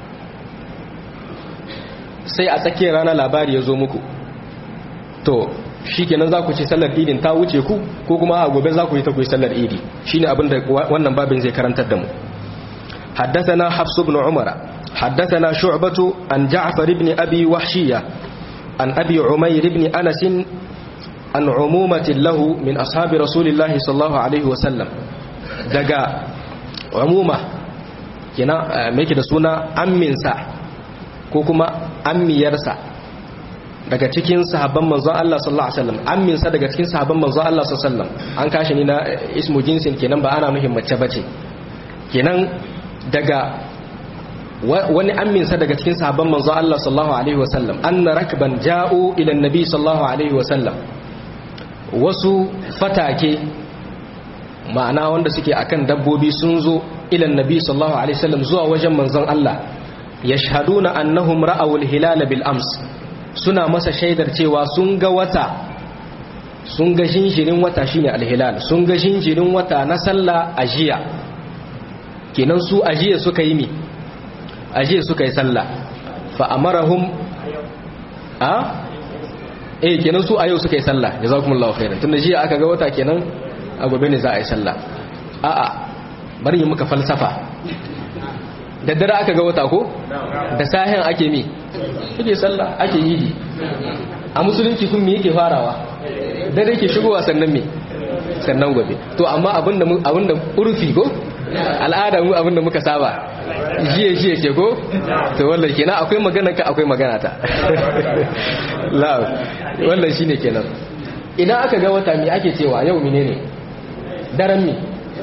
sai a tsakiyar rana labari ya zo muku to shikenan za ku ce sallar idin ta wuce ku ko kuma a gobe za ku yi ta ku yi sallar idi shine abinda wannan babin zai karantar da mu حدثنا حفص بن عمر حدثنا شعبة عن جعفر بن أبي وحشية عن أبي عمير بن أنس an umumatin lahu min ashabi rasulillahi sallallahu alaihi wasallam daga umuma kina mai da suna amminsa ko kuma ammiyarsa daga cikin sahabban manzon Allah sallallahu alaihi wasallam amminsa daga cikin sahabban manzon Allah sallallahu alaihi wasallam an kashi ni na ismu jinsin kenan ba ana nufin mace bace kenan daga wani amminsa daga cikin sahabban manzon Allah sallallahu alaihi wasallam anna rakban ja'u ila annabi sallallahu alaihi wasallam wasu fatake ma'ana wanda suke akan dabbobi sun zo ilan nabi sallallahu alaihi wasallam zuwa wajen manzon Allah yashhaduna annahum ra'aw al-hilal bil ams suna masa shaidar cewa sun ga wata sun ga jinjirin wata shine al-hilal sun ga jinjirin wata na sallah ajiya kenan su ajiya suka yi mi ajiya suka yi sallah fa amarahum a eh kenan su a yau suka yi sallah jazakumullahu khairan tunda jiya aka ga wata kenan a gobe ne za a yi sallah a'a bari yi muka falsafa da dare aka ga wata ko da sahen ake mi ake sallah ake yi a musulunci kun me yake farawa dare ke shigowa sannan me sannan gobe to amma abinda abinda urfi ko al'ada mu abinda muka saba jiye jiye ke ko to wallahi kenan akwai magana ka akwai magana ta la wannan shine kenan idan aka ga wata mi ake cewa yau menene daren mi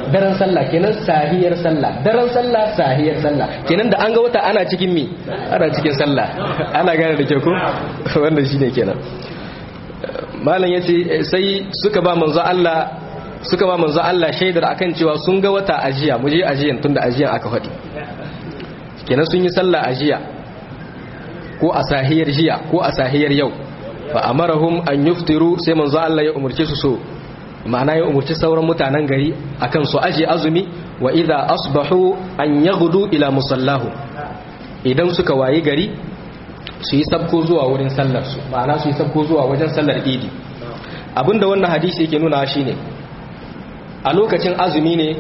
daren sallah kenan sahiyar sallah daren sallah sahiyar sallah kenan da an ga wata ana cikin mi ana cikin sallah ana gane da ke ku wannan shine kenan malam yace sai suka ba manzo Allah suka ba manzo Allah shaidar akan cewa sun ga wata ajiya mu je ajiyan tunda ajiyan aka faɗi kenan sun yi sallah ajiya ko a sahiyar jiya ko a sahiyar yau fa amarahum an yuftiru sai manzo Allah ya umurce su so ma'ana ya umurci sauran mutanen gari akan su aje azumi wa idza asbahu an yaghdu ila musallahu idan suka wayi gari su yi sabko zuwa wurin sallar su ma'ana su yi sabko zuwa wajen sallar idi abinda wannan hadisi yake nuna shine a lokacin azumi ne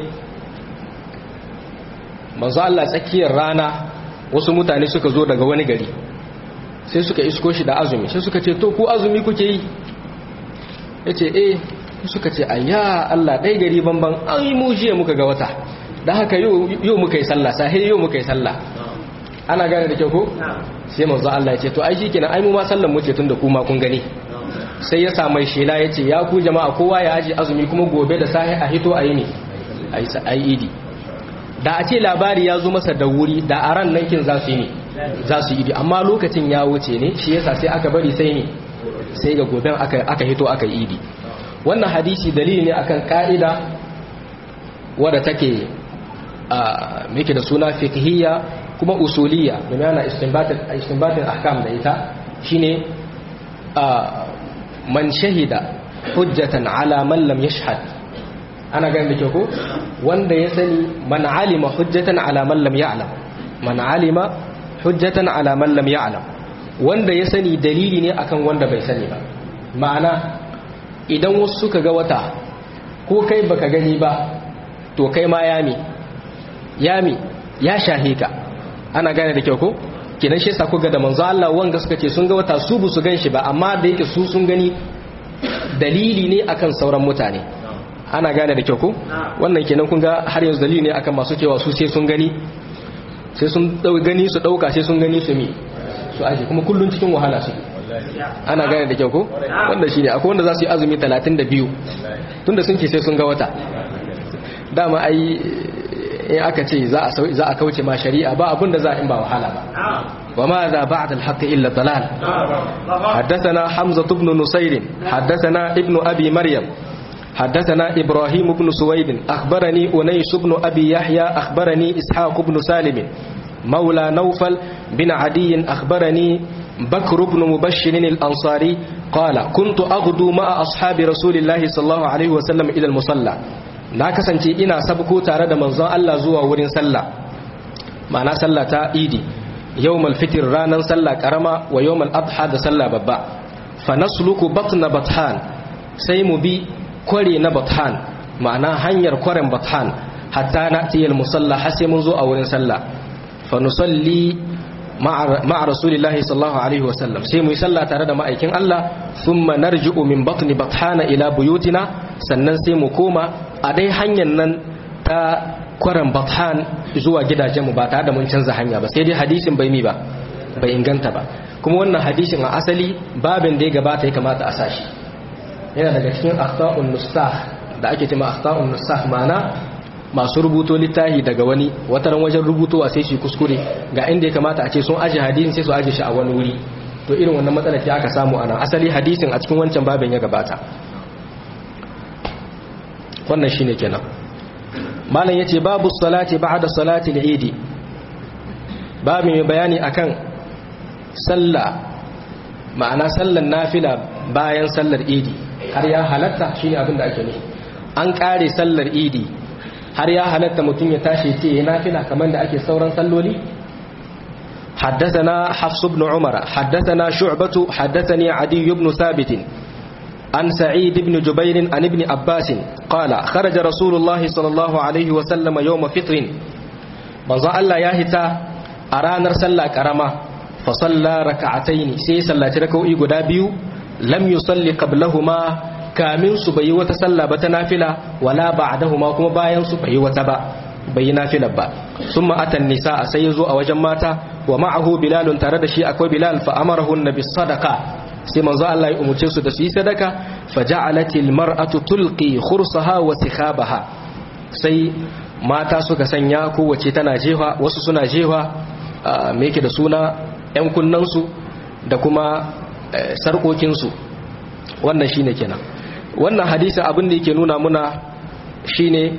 manzo Allah tsakiyar rana wasu mutane suka zo daga wani gari sai suka isko shi da azumi sai suka ce to ku azumi kuke yi yace eh suka ce ayya Allah dai gari banban ai mu jiya muka ga wata dan haka yau muka yi sallah sai yau muka yi sallah ana gane da kyau ko sai manzo Allah ya ce to ai shikenan ai mu ma sallan mu ce tunda ku ma kun gani sai ya sa mai shela ya ce ya ku jama'a kowa ya aji azumi kuma gobe da sahi a hito a yi ne a yi idi da a ce labari ya zo masa da wuri da a ran nan kin za su yi ne za su yi amma lokacin ya wuce ne shi yasa sai aka bari sai ne sai ga goben aka hito aka yi idi wannan hadisi dalili ne akan ka'ida wadda take a meke da suna fiqhiyya kuma usuliyya domin ana istinbatin ahkam da ita shine man shahida hujjatan ala man lam yashhad ana ganin da ke ko wanda ya sani man alima hujjatan ala man lam ya'lam man alima hujjatan ala man lam ya'lam wanda ya sani dalili ne akan wanda bai sani ba ma'ana idan wasu suka ga wata ko kai baka gani ba to kai ma yami yami ya shahe ka ana gane da kyau ko kenan shi yasa kuga da manzo Allah wanga suka ce sun ga wata su bu su ganshi ba amma da yake su sun gani dalili ne akan sauran mutane ana gane da kyau ko wannan kenan kun ga har yanzu dalili ne akan masu cewa su sai sun gani sai sun gani su dauka sai sun gani su mi su aje kuma kullun cikin wahala su ana gane da kyau ko wanda shine akwai wanda za su yi azumi 32 tunda sun ce sai sun ga wata dama ai in aka ce za a kauce ma shari'a ba abinda za in ba wahala ba wa ma za ba'da al-haqq illa dalal haddathana hamza ibn nusayr haddathana ibn abi maryam حدثنا إبراهيم بن سويد أخبرني أنيس بن أبي يحيى أخبرني إسحاق بن سالم مولى نوفل بن عدي أخبرني بكر بن مبشر الأنصاري قال كنت أغدو مع أصحاب رسول الله صلى الله عليه وسلم إلى المصلى na kasance ina sabko tare da manzon Allah zuwa wurin sallah ma'ana sallah ta idi yawmal fitr ranan sallah karama wa yawmal adha da sallah babba fa nasluku batna bathan sai mu bi kware na bathan ma'ana hanyar kwaren bathan hatta na'ti al musalla har sai mun zo a wurin sallah fa nusalli ma'a rasulillahi sallallahu alaihi wa sallam sai mu yi sallah tare da ma'aikin Allah thumma narji'u min batni bathana ila buyutina sannan sai mu koma a dai hanyar nan ta kwaran bathan zuwa gidajenmu ba tare da mun canza hanya ba sai dai hadisin bai mi ba bai inganta ba kuma wannan hadisin a asali babin da ya gabata ya kamata a sashi yana daga cikin akhta'un nusakh da ake cewa akhta'un nusakh mana masu rubuto littafi daga wani wataran wajen rubutowa sai shi kuskure ga inda ya kamata a ce sun aje hadisin sai su aje shi a wani wuri to irin wannan matsalar ce aka samu ana asali hadisin a cikin wancan babin ya gabata wannan shine kenan malam yace babu salati ba'da salati al-eid babu mai bayani akan sallah ma'ana sallar nafila bayan sallar idi har ya halatta shine abin da ake nufi an kare sallar idi har ya halatta mutum ya tashi ce ya nafila kamar da ake sauran salloli حدثنا حفص بن عمر حدثنا شعبة حدثني عدي بن ثابت عن سعيد بن جبير عن ابن عباس قال خرج رسول الله صلى الله عليه وسلم يوم فطر manzo Allah ya hita a ranar sallah karama fa salla raka'ataini sai sallaci raka'o'i guda biyu lam yusalli qablahuma kamin su bai wata sallah ba ta nafila wala ba'dahuma kuma bayan su bai wata ba bai nafila ba summa atan nisa sai yazo a wajen mata wa ma'ahu bilalun tare da shi akwai bilal fa amarahu nabi sadaqa sai manzo Allah ya umurce su da su yi sadaka faja'alatil mar'atu tulqi khursaha wa sikhabaha sai mata suka sanya kowace tana jewa wasu suna jewa me yake da suna 'yan kunnansu da kuma sarkokinsu wannan shine kenan wannan hadisin abin da yake nuna muna shine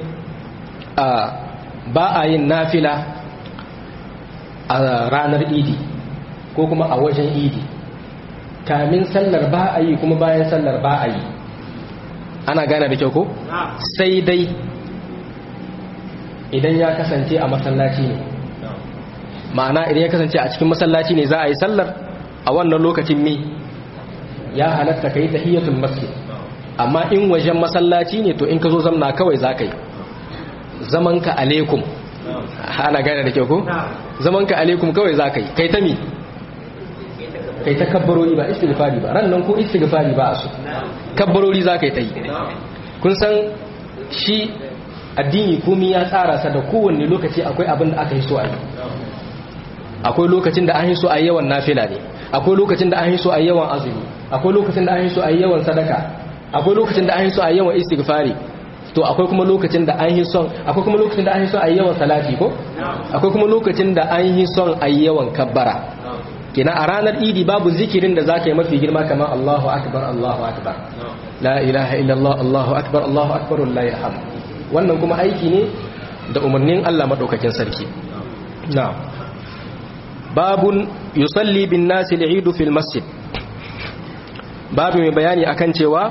ba a yin nafila a ranar idi ko kuma a wajen idi kamin sallar ba a yi kuma bayan sallar ba a yi ana gane da kyau ko sai dai idan ya kasance a masallaci ne ma'ana idan ya kasance a cikin masallaci ne za a yi sallar a wannan lokacin mi ya halatta ka yi tahiyatul masjid amma in wajen masallaci ne to in ka zo zamna kawai za ka yi zamanka alaikum ana gane da kyau ko zamanka alaikum kawai za ka yi kai ta mi kai ta kabbarori ba istighfari ba ran nan ko istighfari ba a so kabbarori za ka yi ta yi kun san shi addini komi ya tsara sa da kowanne lokaci akwai abin da aka yi so a yi akwai lokacin da an yi so a yawan nafila ne akwai lokacin da an yi so a yawan azumi akwai lokacin da an yi so a yawan sadaka akwai lokacin da an yi so a yawan istighfari to akwai kuma lokacin da an yi son akwai kuma lokacin da an yi son a yawan salati ko akwai kuma lokacin da an yi son a yawan kabbara kina a ranar idi babu zikirin da zaka yi mafi girma kamar Allahu akbar Allahu akbar la ilaha illallah Allahu akbar Allahu akbar wallahi alhamd wannan kuma aiki ne da umarnin Allah madaukakin sarki na'am babun yusalli bin nasi al fil masjid babu mai bayani akan cewa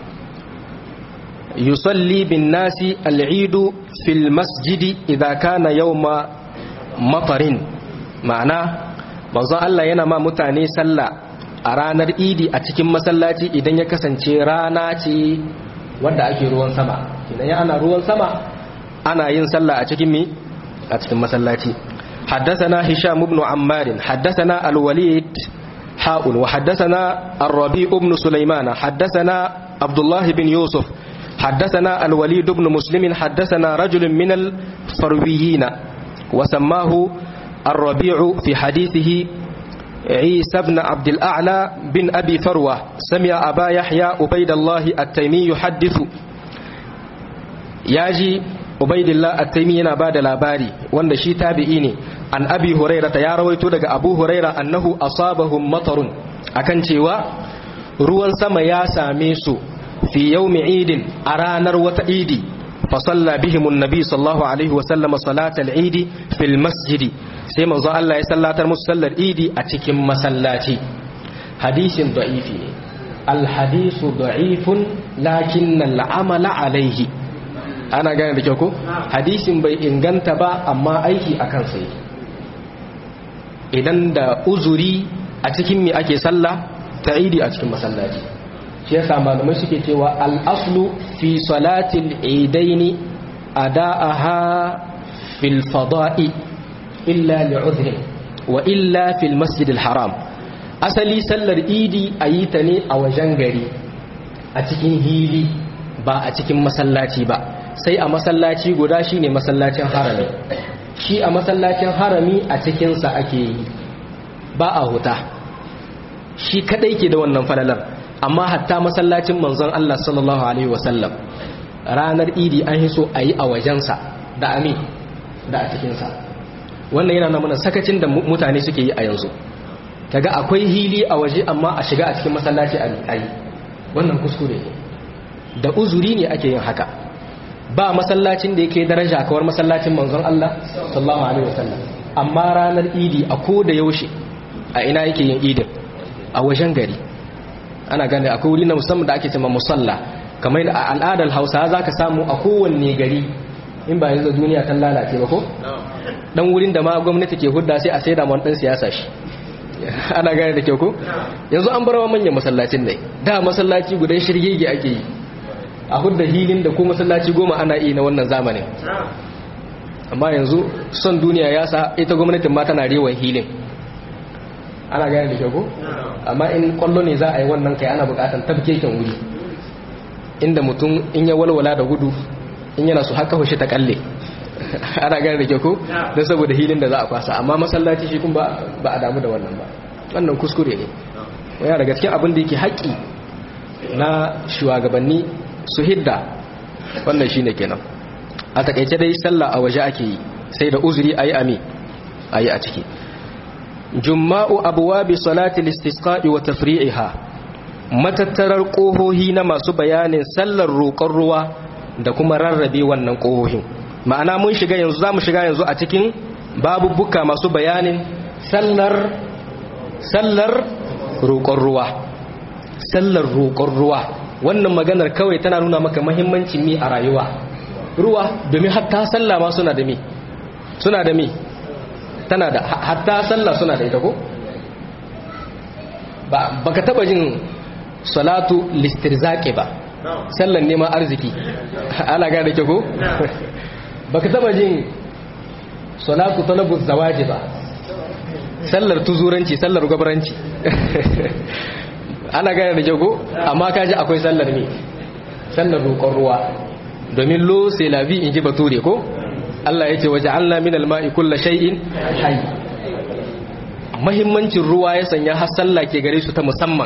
yusalli bin nasi al fil masjidi idza kana yawma matarin ma'ana manzon Allah yana ma mutane sallah a ranar idi a cikin masallaci idan ya kasance rana ce wanda ake ruwan sama idan ya ana ruwan sama ana yin sallah a cikin mi a cikin masallaci حدثنا هشام بن عمار حدثنا الوليد حاء وحدثنا الربيع بن سليمان حدثنا عبد الله بن يوسف حدثنا الوليد بن مسلم حدثنا رجل من الفرويين وسماه الربيع في حديثه عيسى بن عبد الأعلى بن أبي فروة سمع أبا يحيى عبيد الله التيمي يحدث ياجي عبيد الله التيمي yana bada labari wanda shi tabi'i ne an abi huraira ta ya rawaito daga abu huraira annahu asabahum matarun akan cewa ruwan sama ya same su fi yawmi idin a ranar wata idi fa salla bihim annabi sallallahu alaihi wa sallama salatal idi fil masjidi sai manzo Allah ya sallatar musu sallar idi a cikin masallaci hadisin da'ifi ne al hadisu da'ifun lakin al amala alaihi ana gane da kyau ko hadisin bai inganta ba amma aiki akan sai idan da uzuri a cikin me ake sallah ta idi a cikin masallaci shi yasa malamai suke cewa al-aslu fi salatil idaini ada'aha fil fada'i illa li'udhrin wa illa fil masjidil haram asali sallar idi a yi ta ne a wajen gari a cikin hili ba a cikin masallaci ba sai a masallaci guda shine masallacin harami shi a masallacin harami a cikinsa ake yi ba a huta shi kadai ke da wannan falalar amma hatta masallacin manzon Allah sallallahu alaihi wasallam ranar idi an yi so a yi a wajensa da ami da a cikinsa wannan yana nuna sakacin da mutane suke yi a yanzu kaga akwai hili a waje amma a shiga a cikin masallaci a yi wannan kuskure ne da uzuri ne ake yin haka ba masallacin da yake daraja kawar masallacin manzon Allah sallallahu alaihi wasallam amma ranar idi a ko da yaushe a ina yake yin idin a wajen gari ana gane akwai wuri na musamman da ake cewa musalla kamar a al'adar Hausa zaka samu a kowanne gari in ba yanzu duniya ta lalace ba ko dan wurin da ma gwamnati ke hudda sai a saida mu dan siyasa shi ana gane da kyau ko yanzu an bar manyan masallacin ne da masallaci gudan shirgege ake yi a hudda hilin da ko masallaci goma ana yi na wannan zamanin amma yanzu son duniya ya sa ita gwamnatin ma tana rewan hilin ana gane da kyau ko amma in kwallo ne za a yi wannan kai ana bukatan tabkeken wuri inda mutum in ya walwala da gudu in yana su haka hushe ta kalle ana gane da kyau ko don saboda hilin da za a kwasa amma masallaci shi kun ba a damu da wannan ba wannan kuskure ne yana daga cikin abin da yake haƙƙi na shugabanni su hidda wannan shine kenan a takaice dai sallah a waje ake yi sai da uzuri ayi ami ayi a ciki jumma'u abwabi salati al-istisqa'i wa tafri'iha matattarar kohohi na masu bayanin sallar roƙon ruwa da kuma rarrabe wannan kohohin ma'ana mun shiga yanzu zamu shiga yanzu a cikin babubuka masu bayanin sallar sallar roƙon ruwa sallar roƙon ruwa wannan maganar kawai tana nuna maka mahimmancin mi a rayuwa ruwa domin hatta sallah ma suna da mi suna da mi tana da hatta sallah suna da ita ko ba baka taba jin salatu listirzaqi ba sallan neman arziki ana ga da ke ko baka taba jin salatu talabu zawaji ba sallar tuzuranci sallar gwabaranci ana gane da jago amma kaji akwai sallar ne sallar roƙon ruwa domin lo sai labi in ji bature ko Allah ya ce waje Allah min alma'i kulla shay'in hayy mahimmancin ruwa ya sanya har sallah ke gare su ta musamman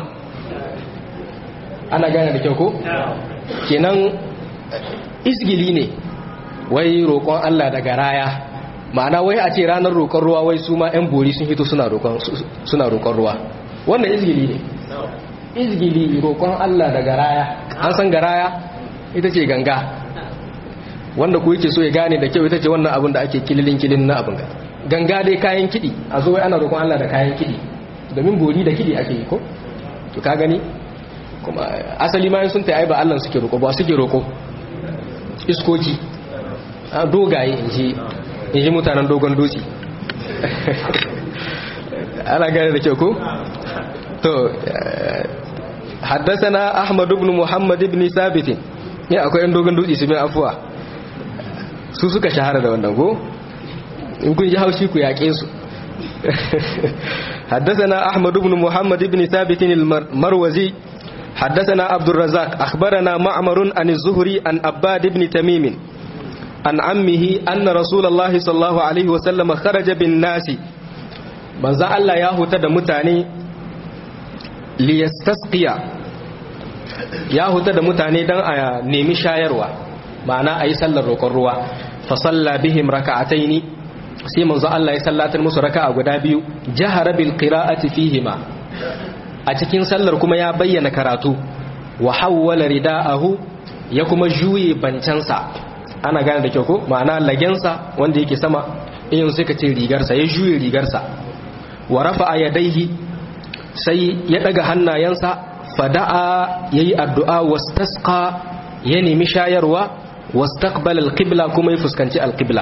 ana gane da kyau ko kenan isgili ne wai roƙon Allah daga raya ma'ana wai a ce ranar roƙon ruwa wai su ma 'yan bori sun hito suna roƙon ruwa wannan izgili ne izgili roƙon Allah da garaya an san garaya ita ce ganga wanda ku yake so ya gane da kyau ita ce wannan abin da ake kililin kilin na abin ganga dai kayan kiɗi a zo wai ana roƙon Allah da kayan kiɗi domin bori da kiɗi ake yi ko to ka gani kuma asali ma sun ta ba Allah suke roƙo ba suke roƙo iskoki dogaye in ji in ji mutanen dogon dutse ana gane da kyau ko to haddasana ahmad ibn muhammad ibn sabit ne akwai yan dogon dutse su bin afuwa su suka shahara da wannan ko in kun ji haushi ku yaƙe su حدثنا أحمد بن محمد بن ثابت المروزي حدثنا عبد الرزاق أخبرنا معمر عن الزهري عن أباد بن تميم عن عمه أن رسول الله صلى الله عليه وسلم خرج بالناس من ذا الله ياهو تد متاني ليستسقي ياهو تد متاني دان آيا نيمي شايروا معنى أي سل الرقروا فصلى بهم ركعتين sai manzo Allah ya sallatar musu raka'a guda biyu jahara bil qira'ati fihima a cikin sallar kuma ya bayyana karatu wa hawwala rida'ahu ya kuma juye bancansa ana gane da kyau ko ma'ana lagensa wanda yake sama in sai ka ce rigarsa ya juye rigarsa wa rafa'a yadaihi sai ya daga hannayensa fada'a yayi addu'a wastasqa ya nemi shayarwa wastaqbala alqibla kuma ya fuskanci alqibla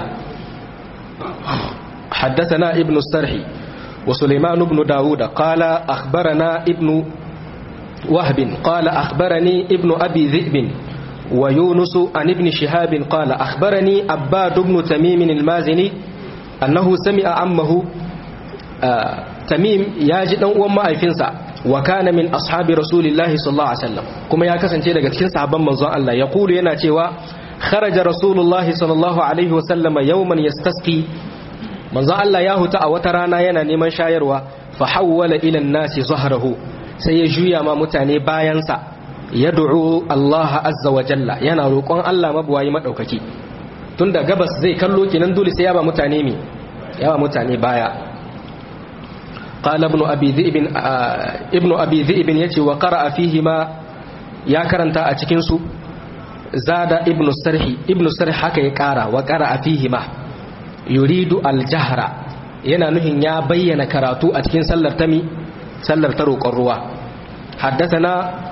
حدثنا ابن السرح وسليمان بن داود قال أخبرنا ابن وهب قال أخبرني ابن أبي ذئب ويونس عن ابن شهاب قال أخبرني أباد بن تميم المازني أنه سمع عمه آه تميم ياجد وما أيفنسا وكان من أصحاب رسول الله صلى الله عليه وسلم كما يكسن تيدا قد كنسا عبا منظر الله يقول ينا تيوا خرج رسول الله صلى الله عليه وسلم يوما يستسقي منظر الله ياهو وترانا ينا نمان شايروا فحول إلى الناس ظهره سيجويا ما متاني باينسا yad'u Allah azza wa jalla yana roƙon Allah mabuwayi madaukaki tunda gabas zai kallo kenan dole sai ya ba mutane mi ya ba mutane baya qala ibn abi dhi'b ibn abi dhi'b yace wa qara'a fihi ma ya karanta a cikin su zada ibn sarhi ibn sarhi haka ya kara wa qara'a fihi ma yuridu al-jahra yana nuhin ya bayyana karatu a cikin sallar tami sallar ta roƙon ruwa حدثنا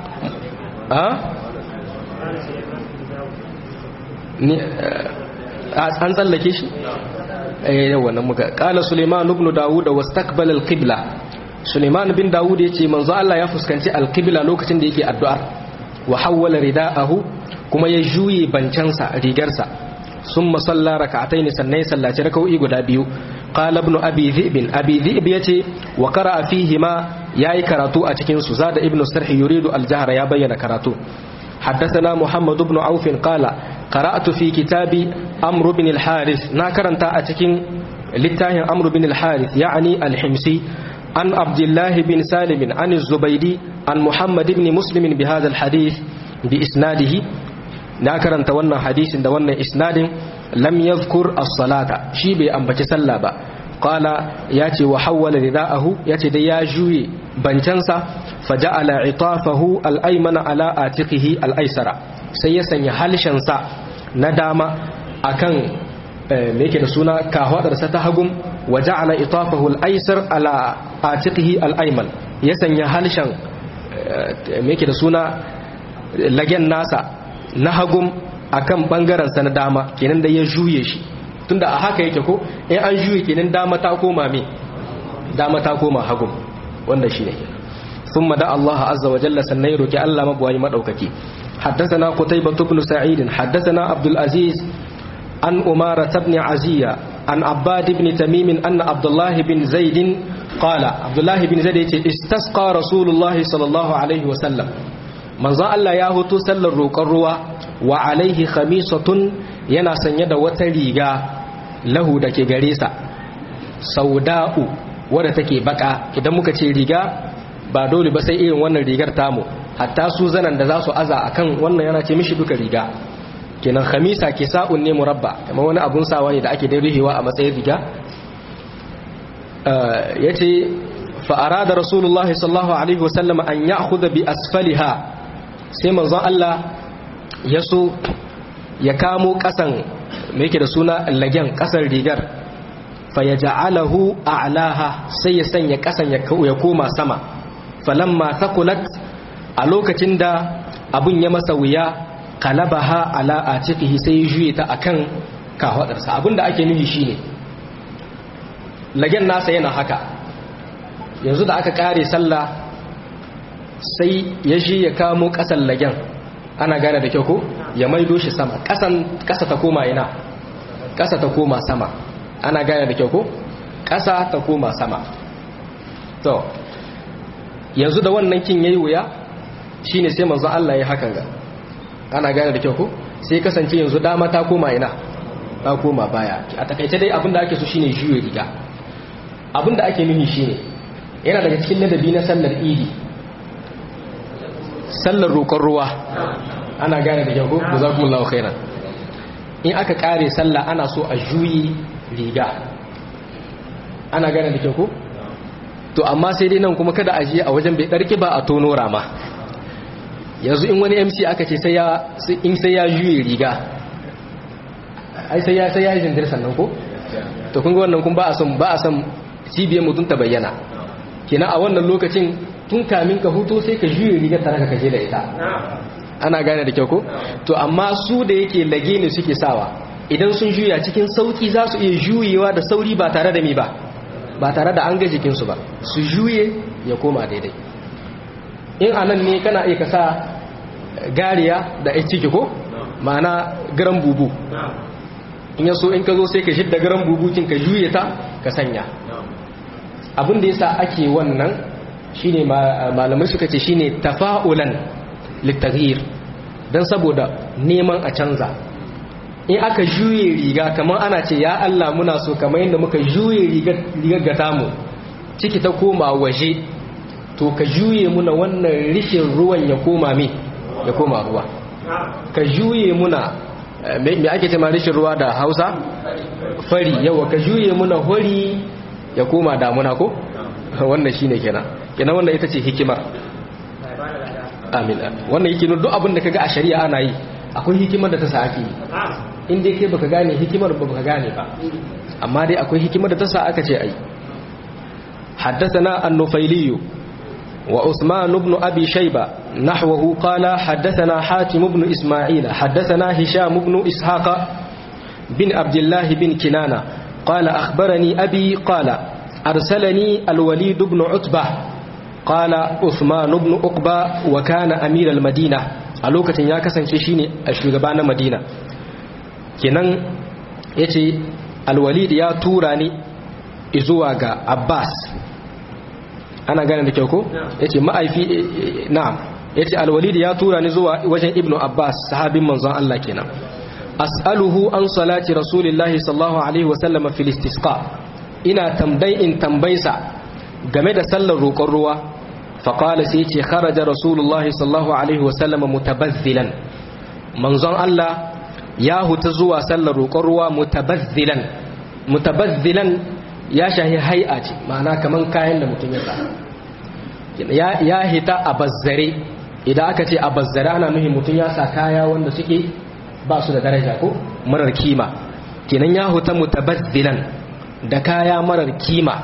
an tsallake shi eh wannan muka qala suleiman ibn daud wastaqbala al-qibla suleiman bin daud yace manzo Allah ya fuskanci al-qibla lokacin da yake addu'ar wa hawwala rida'ahu kuma ya juye bancansa rigarsa summa salla rak'atayn sannan ya sallaci rak'o'i guda biyu qala ibn abi dhi'b abi dhi'b yace wa qara'a fihi ma yayi karatu a cikin su zada ibn sarhi yuridu al-jahra ya bayyana karatu حدثنا محمد بن عوف قال قرأت في كتاب أمر بن الحارث ناكرن تأتكين للتاه أمر بن الحارث يعني الحمسي عن عبد الله بن سالم عن الزبيدي عن محمد بن مسلم بهذا الحديث بإسناده ناكرن تونا حديث دونا إسناد lam yadhkur as-salata shi bai ambaci sallah ba qala yace wa hawwala ridaahu yace dai ya juye bancansa faja'ala itafahu al-aymana ala atiqihi al-aysara sai ya sanya halshen sa na dama akan me yake da suna kahwadarsa ta hagum wa ja'ala itafahu al-aysar ala atiqihi al-ayman ya sanya halshen me yake da suna lagen nasa na hagum akan bangaren sa na dama kenan da ya juye shi tunda a haka yake ko in an juye kenan dama ta koma me dama ta koma hagum wanda shine kenan thumma da Allah azza wa jalla sannan ya roki Allah mabwayi madaukaki حدثنا قتيبة بن سعيد حدثنا عبد العزيز عن أمارة بن عزية عن عباد بن تميم أن عبد الله بن زيد قال عبد الله بن زيد استسقى رسول الله صلى الله عليه وسلم من ظن الله ياهو تسل الروق الروى وعليه خميصة ينا سنيد وتريغا له دكي غريسة سوداء wadda take baka idan muka ce riga ba dole ba sai irin wannan rigar tamu hatta su zanan da za su aza akan wannan yana ce mishi duka riga kenan khamisa kisa'un ne murabba kamar wani abun sawa ne da ake dai rihewa a matsayin riga yace fa arada rasulullah sallallahu alaihi wasallam an ya'khudha bi asfaliha sai manzon Allah ya so ya kamo kasan me yake da suna lagen kasan rigar fa yaj'alahu a'laha sai ya sanya kasan ya koma sama falamma thaqulat a lokacin da abun ya masa wuya kalabaha ala atiqihi sai ya juye ta akan kafadarsa abinda ake nufi shine lagen nasa yana haka yanzu da aka kare sallah sai ya ji ya kamo kasan lagen ana gane da kyau ko ya maido shi sama kasan kasa ta koma ina kasa ta koma sama ana gane da kyau ko kasa ta koma sama to yanzu da wannan kin yayi wuya shine sai manzo Allah ya hakan ga ana gane da kyau ko sai kasance yanzu dama ta koma ina ta koma baya a takaice dai abinda ake so shine juye riga abinda ake nufi shine yana daga cikin ladabi na sallar idi sallar roƙon ruwa ana gane da kyau ko jazakumullahu khairan in aka kare sallah ana so a juyi riga ana gane da kyau ko to amma sai dai nan kuma kada a je a wajen bai ɗarki ba a tono rama yanzu in wani mc aka ce in sai ya juye riga ai sai ya sai ya jindir sannan ko to kun ga wannan kun ba a son ba a son cibiyar mutum ta bayyana kenan a wannan lokacin tun kamin ka hutu sai ka juye riga tare ka kaje da ita ana gane da kyau ko to amma su da yake lage ne suke sawa idan sun juya cikin sauki za su iya juyewa da sauri ba tare da mi ba ba tare da an ga jikinsu ba su juye ya koma daidai in anan ne kana iya ka sa gariya da ya ciki ko ma'ana garan bubu in yaso in ka zo sai ka shidda garan bubukin ka juye ta ka sanya abin da yasa ake wannan shine malamai suka ce shine tafa'ulan litaghyir dan saboda neman a canza in aka juye riga kamar ana ce ya Allah muna so kamar yadda muka juye rigar gata mu ciki ta koma waje to ka juye muna wannan rishin ruwan ya koma me ya koma ruwa ka juye muna me ake ce ma rishin ruwa da hausa fari yawa ka juye muna hori ya koma damuna ko wannan shine kenan kenan wannan ita ce hikimar amin wannan yake duk abin da kaga a shari'a ana yi akwai hikimar da ta sa ake yi in dai kai baka gane hikimar ba baka gane ba amma dai akwai hikimar da ta sa aka ce ai حدثنا النفيلي وعثمان بن أبي شيبة نحوه قال حدثنا حاتم بن إسماعيل حدثنا هشام بن إسحاق بن عبد الله بن كنانة قال أخبرني أبي قال أرسلني الوليد بن عتبة قال عثمان بن أقبى وكان أمير المدينة ألوكة ياكسن شيني الشغبان مدينة kenan ya ce alwalid ya tura ni izuwa ga abbas ana gane da kyau ko ya ce ma'aifi na'am ya ce alwalid ya tura ni zuwa wajen ibnu abbas sahabin manzon Allah kenan as'aluhu an salati rasulillahi sallallahu alaihi wasallama fil istisqa ina tambayin in tambaysa game da sallar roƙon ruwa faqala sai ce kharaja rasulullahi sallallahu alaihi wasallama mutabazzilan manzon Allah ya huta zuwa sallar roƙon ruwa mutabazzilan mutabazzilan ya shahi hai'a ce ma'ana kaman kayan da mutum ya sa ya hita a bazzare idan aka ce a bazzare ana nuhin mutum ya sa kaya wanda suke ba su da daraja ko marar kima kenan ya huta mutabazzilan da kaya marar kima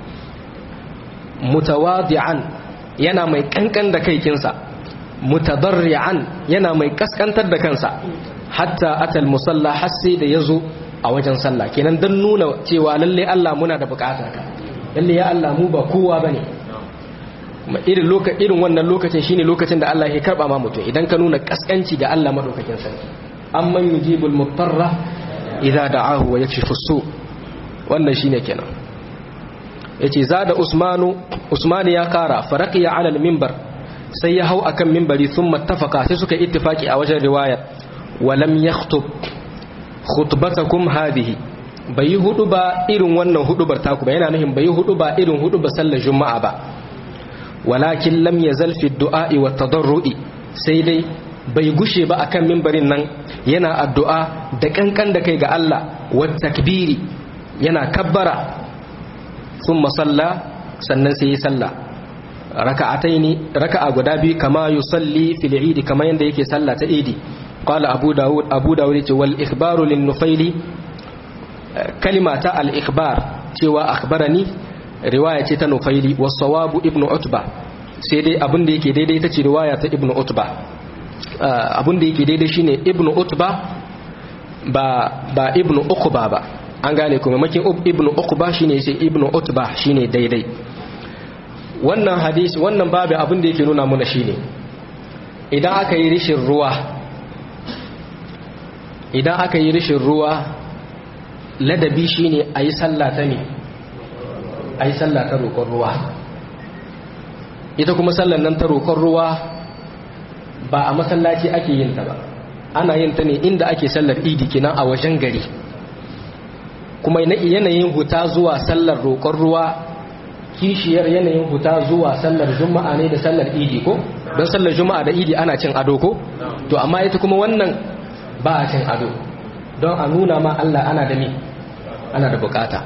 mutawadi'an yana mai kankan da kaikinsa mutadarri'an yana mai kaskantar da kansa hatta atal musalla har sai da yazo a wajen sallah kenan dan nuna cewa lalle Allah muna da bukatar ka lalle ya Allah mu ba kowa bane irin lokacin irin wannan lokacin shine lokacin da Allah ya karba ma mutum idan ka nuna kaskanci ga Allah madaukakin sarki amman yujibul mutarra idza da'ahu wa yakshifu su wannan shine kenan yace zada usmanu usmani ya kara faraqiya ala al-minbar sai ya hau akan minbari thumma ittafaqa sai suka ittifaki a wajen riwayar wa lam yakhutub khutbatakum hadhihi bai hudu ba irin wannan hudubar taku ba yana nufin bai hudu ba irin hudu ba sallar juma'a ba walakin lam yazal fi du'a'i wa tadarru'i sai dai bai gushe ba akan minbarin nan yana addu'a da kankan da kai ga Allah wa takbiri yana kabbara thumma salla sannan sai yi sallah raka'ataini raka'a guda biyu kama yusalli fil idi kama yanda yake sallah ta idi qala abu daud abu daud yace wal ikhbaru lin nufaili kalima ta al ikhbar cewa akhbarani riwaya ce ta nufaili was sawabu ibnu utba sai dai abin da yake daidai ta ce riwaya ta ibnu utba abin da yake daidai shine ibnu utba ba ba ibnu uqba ba an gane kuma makin ibnu uqba shine sai ibnu utba shine daidai wannan hadisi wannan babu abin da yake nuna muna shine idan aka yi rishin ruwa idan aka yi rishin ruwa ladabi shine ayi sallah ta ne ayi sallah ta roƙon ruwa ita kuma sallan nan ta roƙon ruwa ba a masallaci ake yin ta ba ana yin ta ne inda ake sallar idi kenan a wajen gari kuma yanayin huta zuwa sallar roƙon ruwa kishiyar yanayin huta zuwa sallar juma'a ne da sallar idi ko don sallar juma'a da idi ana cin ado ko to amma ita kuma wannan ba a cin ado don a nuna ma Allah ana da mi ana da bukata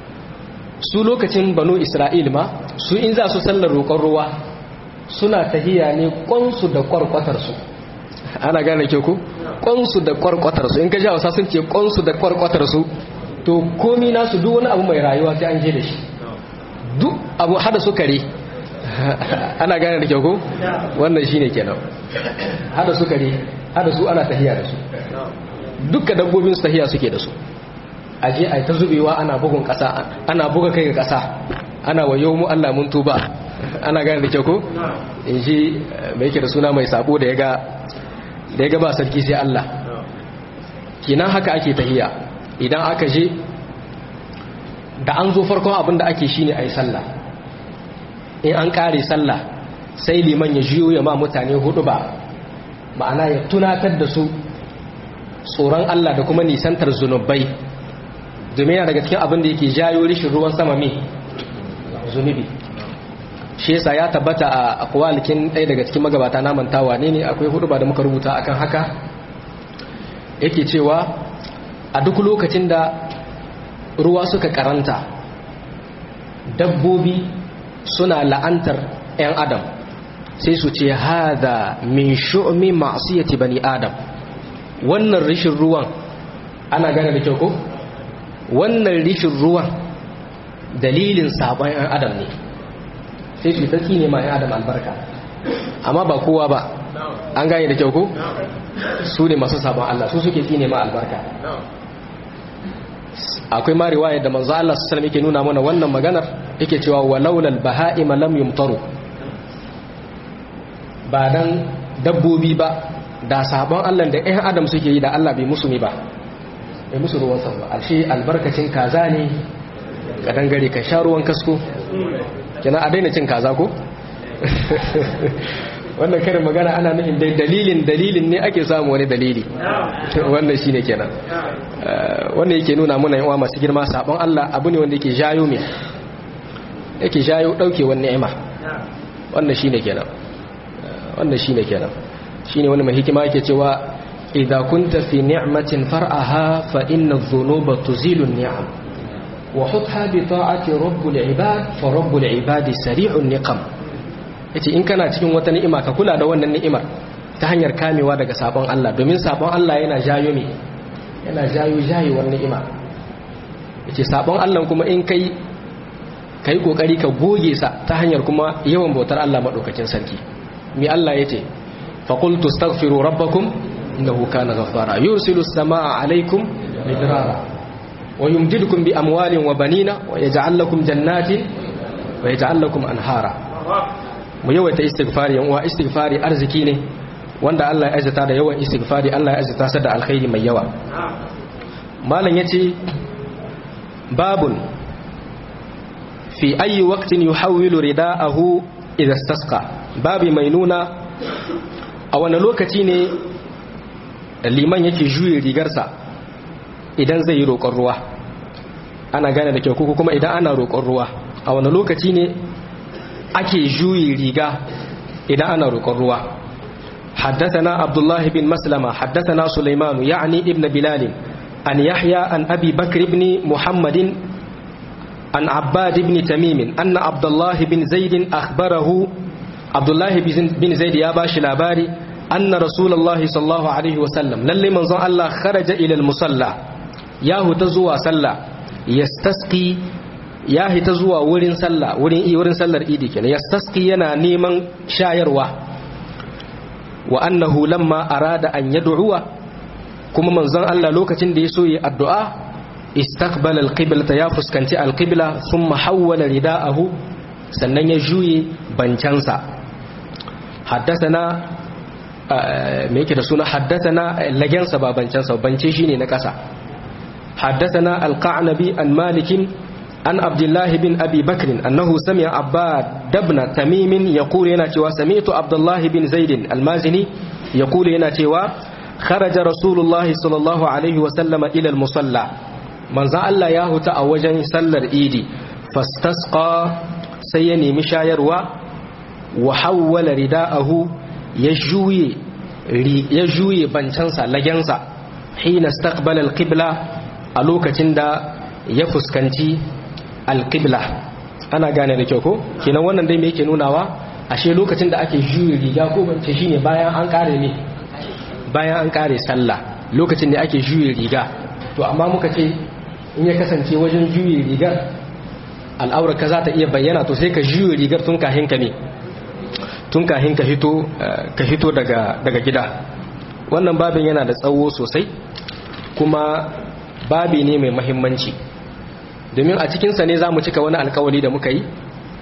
su lokacin banu isra'il ma su in za su sallar roƙon ruwa suna tahiya ne kwansu da kwarkwatarsu ana gane ke ku kwansu da kwarkwatarsu in ka ja wasa sun ce kwansu da kwarkwatarsu to komi nasu duk wani abu mai rayuwa sai an je da shi duk abu hada sukari ana gane da kyau ko wannan shine kenan hada sukari hada su ana tahiya da su dukkan dabbobin su tahiya suke da su aje ai ta zubewa ana bugun kasa ana buga kai ga kasa ana wayo mu Allah mun tuba ana gane da kyau ko in ji mai yake da suna mai sabo da ya ga da ya ga ba sarki sai Allah kinan haka ake tahiya idan aka je da an zo farkon abin da ake shine a yi sallah in an ƙare sallah sai liman ya jiyo ya ma mutane hudu ba ma'ana ya tunatar da su tsoron Allah da kuma nisantar zunubai domin yana daga cikin abin da yake jayo rishin ruwan sama mai zunubi shi yasa ya tabbata a akwalikin ɗaya daga cikin magabata na mantawa ne ne akwai hudu ba da muka rubuta akan haka yake cewa a duk lokacin da ruwa suka karanta dabbobi suna la'antar 'yan adam sai su ce hada min shu'mi ma'siyati bani adam wannan rishin ruwan ana gane da kyau ko wannan rishin ruwan dalilin sabon 'yan adam ne sai su tsaki ne ma 'yan adam albarka amma ba kowa ba an gane da kyau ko su ne masu sabon Allah su suke tsine ma albarka akwai ma riwaya da manzo Allah sallallahu alaihi yake nuna mana wannan maganar yake cewa walaulal baha'ima lam yumtaru ba dan dabbobi ba da sabon Allah da ɗan adam suke yi da Allah bai musu ne ba bai musu ruwan sama ba alshi albarkacin kaza ne ka dangare ka sha ruwan kasko kina a daina cin kaza ko wannan karin magana ana nufin dai dalilin dalilin ne ake samu wani dalili wannan shine kenan wannan yake nuna muna yawa masu girma sabon Allah abu ne wanda yake jayo me yake jayo daukewar ni'ima wannan shine kenan wannan shine kenan shine wani mai hikima yake cewa idza kunta fi ni'matin far'aha fa inna adh-dhunuba tuzilu an-ni'am wa hutha bi ta'ati rabbil ibad fa rabbul ibadi sari'un niqam yace in kana cikin wata ni'ima ka kula da wannan ni'imar ta hanyar kamewa daga sabon Allah domin sabon Allah yana jayo me yana jayo jayewar ni'ima yace sabon Allah kuma in kai kai kokari ka goge sa ta hanyar kuma yawan bautar Allah madaukakin sarki mi Allah yace fa qultu astaghfiru rabbakum innahu kana ghaffara yursilu as-samaa alaykum midrara wa yumdidukum bi amwalin wa banina wa yaj'al lakum jannatin wa yaj'al lakum anhara mu yawaita istighfari yan uwa istighfari arziki ne wanda Allah ya azata da yawan istighfari Allah ya azata sa da alkhairi mai yawa malam yace babun fi ayi waqtin yuhawwilu ridaahu idha istasqa babi mai nuna a wani lokaci ne liman yake juye rigarsa idan zai yi roƙon ruwa ana gane da kyau ko kuma idan ana roƙon ruwa a wani lokaci ne ake juye riga idan ana roƙon ruwa حدثنا عبد الله بن مسلمة حدثنا سليمان يعني ابن بلال عن يحيى عن أبي بكر بن محمد عن عباد بن تميم أن عبد الله بن زيد أخبره عبد الله بن زيد يا باش لاباري أن رسول الله صلى الله عليه وسلم للي من ظن الله خرج إلى المصلى ياهو تزوى صلى يستسقي ياهي تزوى ورين صلى ورين إي ورين صلى إيدي كنا يستسقي ينا نيمان شاير وأنه لما أراد أن يدعو كما من ظن الله لوكتين دي سوي الدعاء استقبل القبلة يا فسكنتي القبلة ثم حول رداءه sannan ya juye bancansa haddasana me yake da suna haddasana lagensa ba bancansa bance shine na ƙasa haddasana alqa'nabi an malikin an abdullahi bin abi bakrin annahu sami'a abbad dabna tamimin yaqulu yana cewa sami'tu abdullahi bin zaidin almazini yaqulu yana cewa kharaja rasulullahi sallallahu alaihi wa sallama ila almusalla manzo Allah ya huta a wajen sallar idi fastasqa sai ya nemi shayarwa wa hawwala rida'ahu ya juye ya juye bancansa lagensa hina istaqbala alqibla a lokacin da ya fuskanci alqibla ana gane da kyau ko kenan wannan dai me yake nunawa ashe lokacin da ake juye riga ko bance shine bayan an kare ne bayan an kare sallah lokacin da ake juye riga to amma muka ce in ya kasance wajen juye rigar al'aurar ka za ta iya bayyana to sai ka juye rigar tun kahin ka ne tun kahin ka hito ka hito daga daga gida wannan babin yana da tsawo sosai kuma babi ne mai mahimmanci domin a cikinsa ne za mu cika wani alkawali da muka yi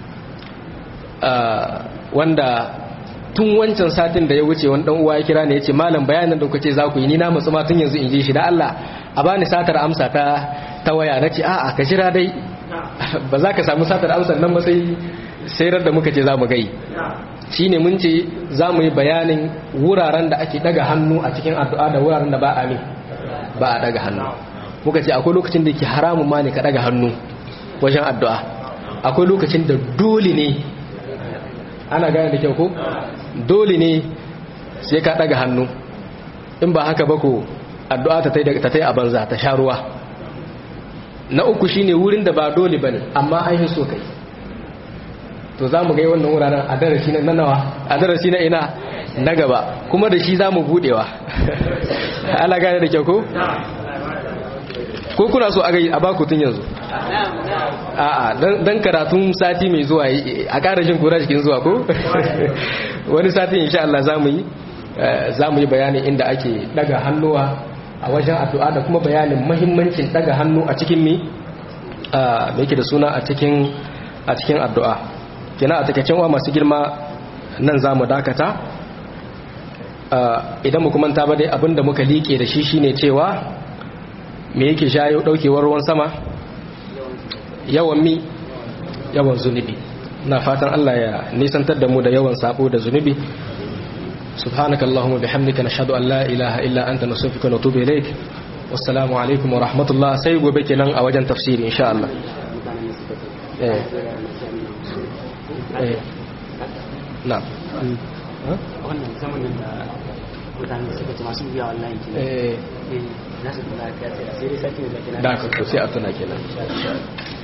wanda tun wancan satin da ya wuce wani dan uwa ya kira ne ya ce malam bayanin da kuka ce za ku yi ni na matsu ma tun yanzu in ji shi da Allah a bani satar amsa ta ta waya na ce a'a ka jira dai ba za ka samu satar amsar nan ba sai sai da muka ce za mu gai shine mun ce za mu yi bayanin wuraren da ake daga hannu a cikin addu'a da wuraren da ba a ba a daga hannu muka ce akwai lokacin da ke haramun ma ne ka daga hannu wajen addu'a akwai lokacin da dole ne ana gane da kyau ko dole ne sai ka daga hannu in ba haka ba ko addu'a ta tai a banza ta sha ruwa na uku shine wurin da ba dole bane amma an yi so kai to za mu gai wannan wuraren a darasi na nawa a darasi na ina na gaba kuma da shi za mu budewa ala gane da kyau ko ko kuna so a gai a baku tun yanzu a'a dan karatun sati mai zuwa a ƙara jin kura cikin zuwa ko wani sati insha Allah za mu yi za mu yi bayanin inda ake daga hannuwa a wajen addu'a da kuma bayanin mahimmancin daga hannu a cikin mi a yake da suna a cikin a cikin addu'a kina a takaicen wa masu girma nan za mu dakata idan mu kuma ta ba dai abinda muka liƙe da shi shine cewa me yake shayo daukewar ruwan sama yawan mi yawan zunubi na fatan Allah ya nisantar da mu da yawan sabo da zunubi سبحانك اللهم وبحمدك نشهد أن لا إله إلا أنت نستغفرك ونتوب إليك والسلام عليكم ورحمة الله سيغو بك نان أوجن تفسير إن شاء الله إيه. إيه. نعم mutane suka ce masu biya wallahi kenan eh eh za su kula ka sai sai dai sati da kenan da ka to sai a tuna kenan